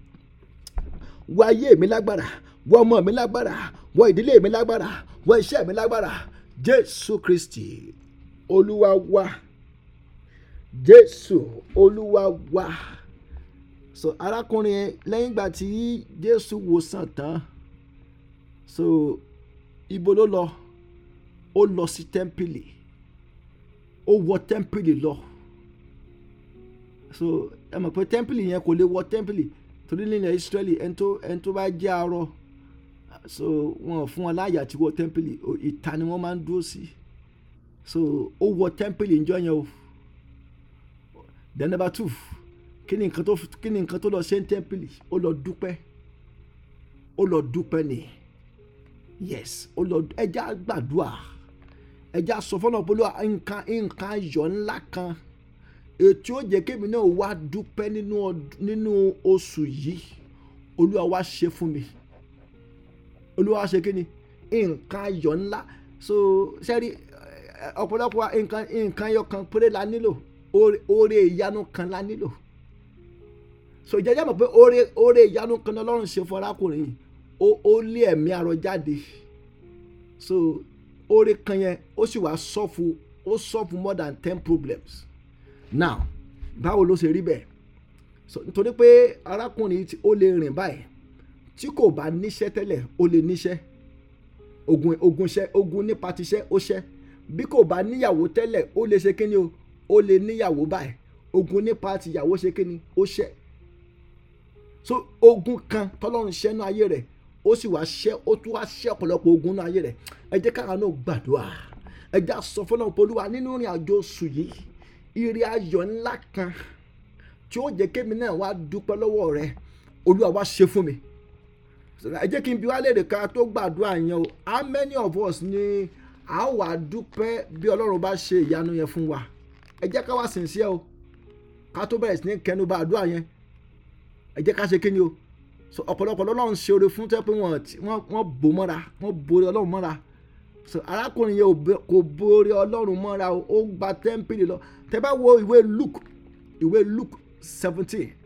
wọ ayé mi lágbára wọ ọmọ mi lágbára wọ ìdílé mi lágbára wọ iṣẹ́ mi lágbára jésù kristi olúwa wa jésù olúwa wa so arákùnrin yẹn lẹ́yìn ìgbà tí jésù wòsàn tán so ibo ló lọ ó lọ sí tẹ́ḿpìlì ó wọ tẹ́ḿpìlì lọ so ẹ mọ̀ pé tẹ́ḿpìlì yẹn kò lè wọ tẹ́ḿpìlì torí nílẹ̀ israẹli ẹni tó ẹni tó bá jẹ́ arọ so wọn ò fún wọn láàyè àti wọ tẹ́ḿpìlì o- ìta ni wọ́n máa ń dúró sí so ó wọ tẹ́ḿpìlì níjọ́ yẹn o then number two kí ni nǹkan tó kí ni nǹkan tó lọ ṣe ń tẹ́ḿpìlì ó lọ dúpẹ́ ó lọ dúpẹ́ ni yes ó lọ ẹja gbàdúrà ẹja sọ fọlọ pé olúwa nǹkan nǹkan ayọ̀ ńlá kan ètò ó jẹ́ kémi náà wá dúpẹ́ nínú ọd- nínú oṣù yìí olúwa wá ṣe fún mi olúwa wá ṣe kí ni nǹkan ayọ̀ ńlá so sẹ́rí ẹ, ọ̀pọ̀lọpọ̀ wa nǹkan nǹkan ayọ̀ kan péré la nílò oore- oore ìyanu kan la nílò so ìjẹ́jẹ́ mọ̀ pé oore oore ìyanu kan ní ọlọ́run ṣe fún arákùnrin yìí ó ó lé ẹ̀mí arọ jáde so oore kan yẹn ó sì wá sọ́fù ó sọ́fù more than ten problems now báwo ló ṣe rí bẹ́ẹ̀ so nítorí pé arákùnrin yìí tí ó lè rìn báyìí tí kò bá níṣẹ́ tẹ́lẹ̀ ó lè níṣẹ́ ogun ogun ṣẹ́ ogun nípa tiṣẹ́ ó ṣẹ́ bí kò bá níyàwó tẹ́lẹ̀ ó lè ṣe kíni o ó lè níyàwó báyìí ogun nípa tìyàwó ṣe kíni ó ṣẹ́ so ogun kan tọ́lọ́run ṣẹ́nu ayé rẹ̀ ó sì wá ṣẹ́ ó tún wá ṣẹ́ ọ̀pọ̀lọpọ̀ ogun náà ayé rẹ̀ ẹ jẹ́ káwọn náà gbàdúrà ẹ jẹ́ àsọ fọlọ́run polúwa nínú ìrìn àjò oṣù yìí ire ayọ̀ ńlá kan tí ó jẹ́ kémi náà wá dúpẹ́ lọ́wọ́ rẹ olúwa wá ṣe fún mi ẹ jẹ́ kí n bi wá léèrè ká tó gbàdúrà yẹn o how many of us ni a ó wà dúpẹ́ bí ọlọ́run bá ṣe ìyanu yẹn fún wa ẹ jẹ́ ká wá sincere o ká tó bẹ̀rẹ̀ sí ní kẹnu bá àdúrà yẹn ẹ jẹ́ ká ṣe kí ni o so ọ̀pọ̀lọpọ̀ lọ́lọ́run ṣe oore fún tẹ́ pé wọ́n ti- wọ́n wọ́n bò mọ́ra wọ́n borí ọlọ́run mọ́ra so arákùnrin yẹn ò bẹ- kò borí ọlọ́run mọ́ra o ó gba tẹ́ḿpìlì lọ tẹ́ bá wo ìwé luke ìwé luke seventeen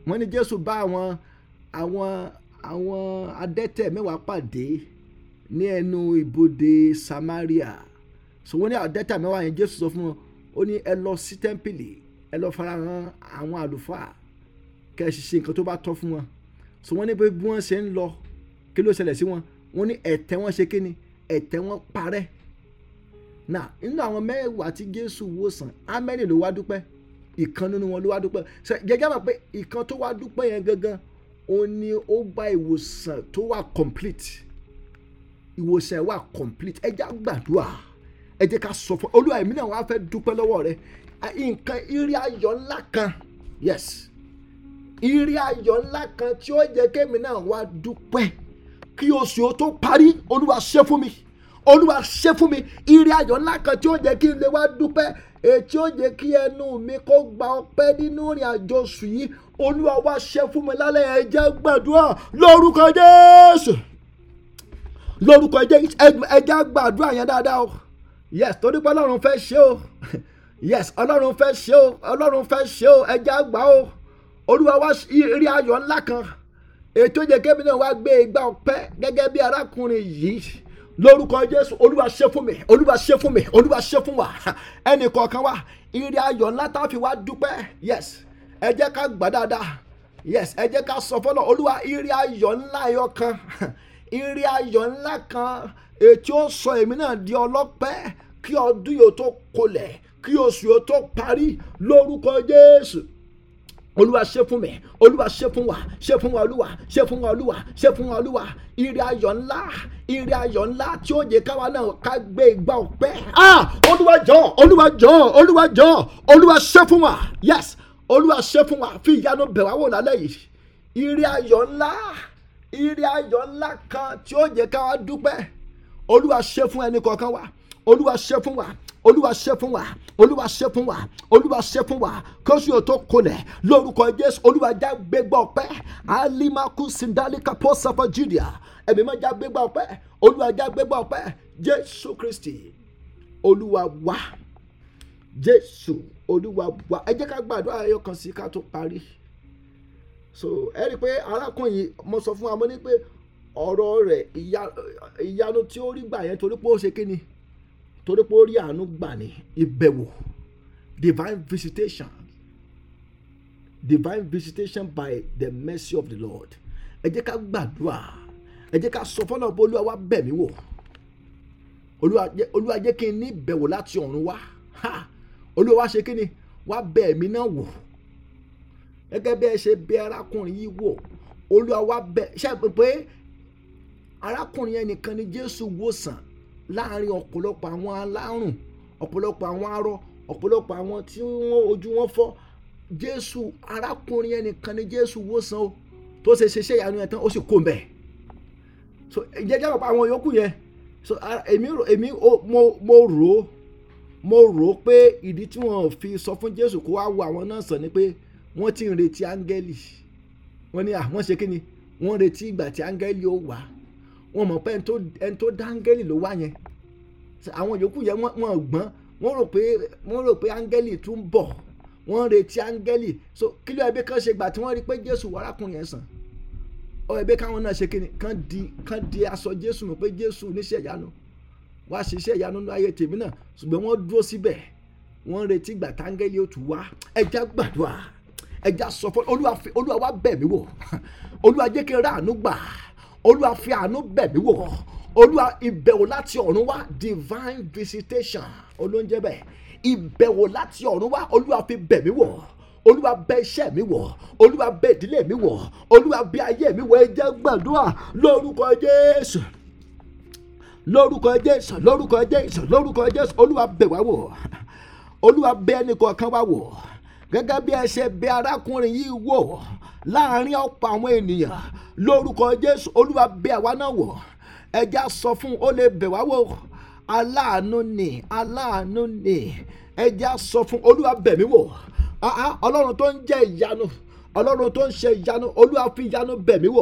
wọ́n ní jésù bá àwọn àwọn àwọn adẹ́tẹ̀ mẹ́wàá pàdé ní ẹnu ibodè samaria so wọ́n ní adẹ́tẹ̀ mẹ́wàá yẹn jésù sọ fún wọn ó ní ẹ lọ sí tẹ́ḿpìlì ẹ lọ farahàn àwọn àlùfáà kẹ́ ẹ sì ṣe nǹkan tó bá tọ́ fún wọn so wọ́n ní pé bí wọ́n ṣe ń lọ kí ló ṣẹlẹ̀ sí wọn wọ́n ní ẹ̀tẹ́ wọn ṣe kíni ẹ̀tẹ́ wọn parẹ́ náà nínú àwọn mẹ́wàá tí jésù wò sàn ámẹ́rì ló wá dúpẹ́ ìkan nínú wọn ló wá dúpẹ́ ṣe gẹ́gẹ́ bá pé ìkan tó wá dúpẹ́ yẹn gangan ó ní ó gba ìwòsàn tó wà complete ìwòsàn ẹ̀ wà complete ẹ jẹ́ á gbàdúrà ẹ jẹ́ ká sọ fún olúwa èmi náà wá fẹ́ dúpẹ́ lọ́wọ́ rẹ nǹkan ìrì ayọ̀ ńlá kan yes ìrì ayọ̀ ńlá kan tí ó jẹ́ kémi náà wá dúpẹ́ kí oṣù tó parí olúwa ṣe fún mi olúwa ṣe fún mi ìrì ayọ̀ ńlá kan tí ó jẹ́ kí n lè wá dúpẹ́ ètí ó jẹ́ kí ẹnu mi kó gba ọpẹ́ nínú ìrìn àjò oṣù yìí olúwa wá ṣe fún mi lálẹ́ ẹ jẹ́ gbàdúrà lórúkọ jésù lórúkọ jésù ẹ jẹ́ gbàdúrà yẹn dáadáa o yes torí pé ọlọ́run fẹ́ ṣe o yes ọlọ́run fẹ́ ṣe o ọlọ́run fẹ́ ṣe o ẹ jẹ́ àgbà o olúwa wá ìrì ayọ̀ ńlá kan ètò ìjẹ́ kébì náà wá gbé igbá ọpẹ́ gẹ́gẹ́ bí arákùnrin yìí lórúkọ jésù olúwa ṣe fún mi olúwa ṣe fún mi olúwa ṣe fún wa ẹnì kọ̀ọ̀kan wa ìrì ayọ̀ ńlá tá a fi wá dúpẹ́ yes ẹ jẹ́ ká gbà dáadáa yes ẹ jẹ́ ká sọ fọlọ́ olúwa ìrì ayọ̀ ńlá ẹyọ kan ìrì ayọ̀ ńlá kan ètò ó sọ èmi náà di ọlọ́pẹ́ kí ọdún yóò tó kolẹ̀ kí oṣù yóò tó parí lórúkọ jésù olúwa ṣe fún mi olúwa ṣe fún wa ṣe fún wa olúwa ṣe fún wa olúwa ṣe fún wa olúwa ire ayọ̀ ńlá ire ayọ̀ ńlá tí ó yẹ káwa náà ká gbé ìgbà ọpẹ́ ah olúwa jọ olúwa jọ olúwa jọ olúwa ṣe fún wa yes olúwa ṣe fún wa fi ìyanu bẹ̀ wá wò lálẹ́ yìí ire ayọ̀ ńlá ire ayọ̀ ńlá kan tí ó yẹ káwa dúpẹ́ olúwa ṣe fún ẹnì kọ̀ọ̀kan wa olúwa ṣe fún wa olúwa ṣe fún wa olúwa ṣe fún wa olúwa ṣe fún wa kóṣù yóò tó kolẹ̀ lórúkọ jésù olúwa já gbégbá ọpẹ́ alimaku sindalika pọ́sàfọ́ judea ẹ̀mí máa já gbégbá ọpẹ́ olúwa já gbégbá ọpẹ́ jésù kristi olúwa wá jésù olúwa wá ẹ jẹ́ ká gbàdúrà ẹyọ kan sí ká tó parí so ẹ rí i pé arákùnrin yìí mo sọ fún wa mo ní pé ọ̀rọ̀ rẹ̀ ìyanu tí ó rí gbà yẹn torí pé ó ṣe kí ni torí pé ó rí àánú gbà ní ìbẹ̀wò divine visitation divine visitation by the mercy of the lord ẹ jẹ́ ká gbàdúrà ẹ jẹ́ ká sọ fọlọ́ pé olúwa wá bẹ̀ mí wò olúwa jẹ́ kí n ní ìbẹ̀wò láti ọ̀run wá olúwa wá ṣe kí ni wá bẹ̀ mí náà wò gẹ́gẹ́ bí ẹ ṣe bẹ̀ arákùnrin yìí wò olúwa wá bẹ̀ ṣe pé arákùnrin yẹn nìkan ni jésù wòsàn láàrin ọ̀pọ̀lọpọ̀ àwọn alárùn ọ̀pọ̀lọpọ̀ àwọn arọ ọ̀pọ̀lọpọ̀ àwọn tí wọ́n ojú wọn fọ́ jésù arákùnrin yẹn nìkan ni jésù wòsàn o tó ṣe ṣiṣẹ́ ìyanu yẹn tán ó sì kó mbẹ̀ so ìjẹ́jẹ́ àpapọ̀ àwọn yòókù yẹn so èmi èmi mo mo rò ó mo rò ó pé ìdí tí wọ́n fi sọ fún jésù kó wá wo àwọn náà sàn ni pé wọ́n ti ń retí áńgẹ́lì wọ́n ní àwọn ṣe kí ni wọ́n retí ìgbà tí áńgẹ́lì ó wà wọn mọ̀ pé ẹni tó dá áńgẹ́lì ló wá yẹn àwọn yòókù yẹn wọ́n gbọ́n wọ́n rò pé wọ́n rò pé áńgẹ́lì tún bọ̀ wọ́n retí áńgẹ́lì so kí ló ẹbí kan ṣe gbà tí wọ́n rí pé jésù wàrákùnrin yẹn sàn ọ ẹbí káwọn náà ṣe kíni kán di kán di aṣọ jésù mọ̀ pé jésù níṣẹ́ ìyanu wá ṣiṣẹ́ ìyanu ní ayé tèmi náà ṣùgbọ́n wọ́n dúró síbẹ̀ wọ́n retí gbà táńgẹ́lì ó tún wá ẹja gbàdúrà ẹja sọ fún olúwa wá bẹ̀ mí wò olúwa jẹ́ kí n rà àánú gbà olúwa fi àánú bẹ̀ mí wò olúwa ìbẹ̀wò láti ọ̀run wá divine visitation olóúnjẹ bẹ́ẹ̀ ìbẹ̀wò láti ọ̀run wá olúwa fi bẹ̀ mí wò olúwa bẹ̀ iṣẹ́ mi wò olúwa bẹ̀ ìdílé mi wò olúwa bẹ̀ ayé mi wò ẹ jẹ́ gbàdúrà lórúkọ jésù lórúkọ jésù lórúkọ jésù lórúkọ jésù olúwa bẹ̀ wá wò olúwa bẹ̀ ẹnì kọ̀ọ̀kan wá wò gẹ́gẹ́ bí ẹ ṣe bẹ̀ arákùnrin yìí wò láàrin ọ̀pọ̀ àwọn ènìyàn lórúkọ jésù olúwa bẹ̀ àwa náà wò ẹja sọ fún ó lè bẹ̀ wá wò aláàánú ni aláàánú ni ẹja sọ fún olúwa bẹ̀ mí wò ọlọ́run tó ń jẹ́ ìyanu ọlọ́run tó ń ṣe ìyanu olúwa fi ìyanu bẹ̀ mí wò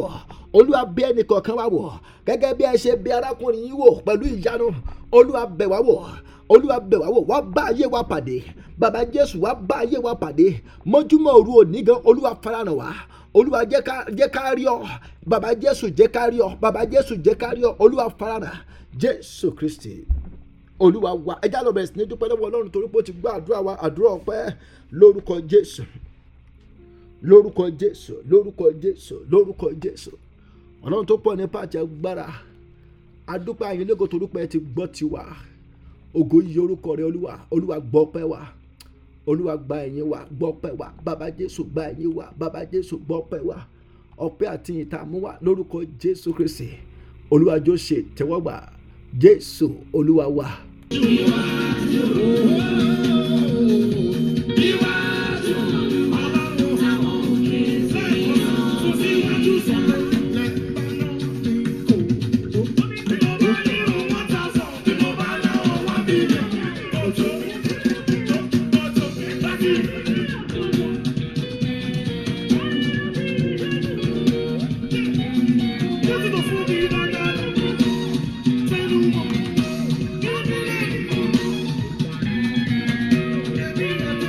olúwa bẹ̀ ẹnì kọ̀ọ̀kan wa wò gẹ́gẹ́ bí ẹ ṣe bẹ̀ arákùnrin yìí wò pẹ̀lú ìyanu olúwa bẹ̀ wá wò olúwa bẹ̀ wá wò wá bá ayé wa pàdé bàbá jésù wá bá ayé wa pàdé mọ́júmọ́ òru òní gan olúwa farahàn wá olúwa jẹ́ ká jẹ́ ká rí ọ bàbá jésù jẹ́ ká rí ọ bàbá jésù jẹ́ ká rí ọ olúwa farahàn jésù kristi olúwa wa ẹjá lọ bẹ̀rẹ̀ sí ní dúpẹ́ lọ́wọ́ ọlọ́run torí pé ó ti gbọ́ àdúrà wa àdúrà ọpẹ́ lórúkọ jésù lórúkọ jésù lórúkọ jésù lórúkọ jésù ọlọ́run tó pọ̀ nípa àti agbára adúpẹ́ àyìnlẹ́gò torí pé ẹ ti gbọ́ tiwa ògo yìí orúkọ rẹ olúwa olúwa gbọ́ pẹ́ wa olúwa gba ẹ̀yìn wa gbọ́ pẹ́ wa bàbá jésù gba ẹ̀yìn wa bàbá jésù gbọ́ pẹ́ wa ọpẹ́ àti ìtààmú wa lórúkọ jésù kristi olúwa jọ ṣe tẹ́wọ́gbà jésù olúwa wa. Oh,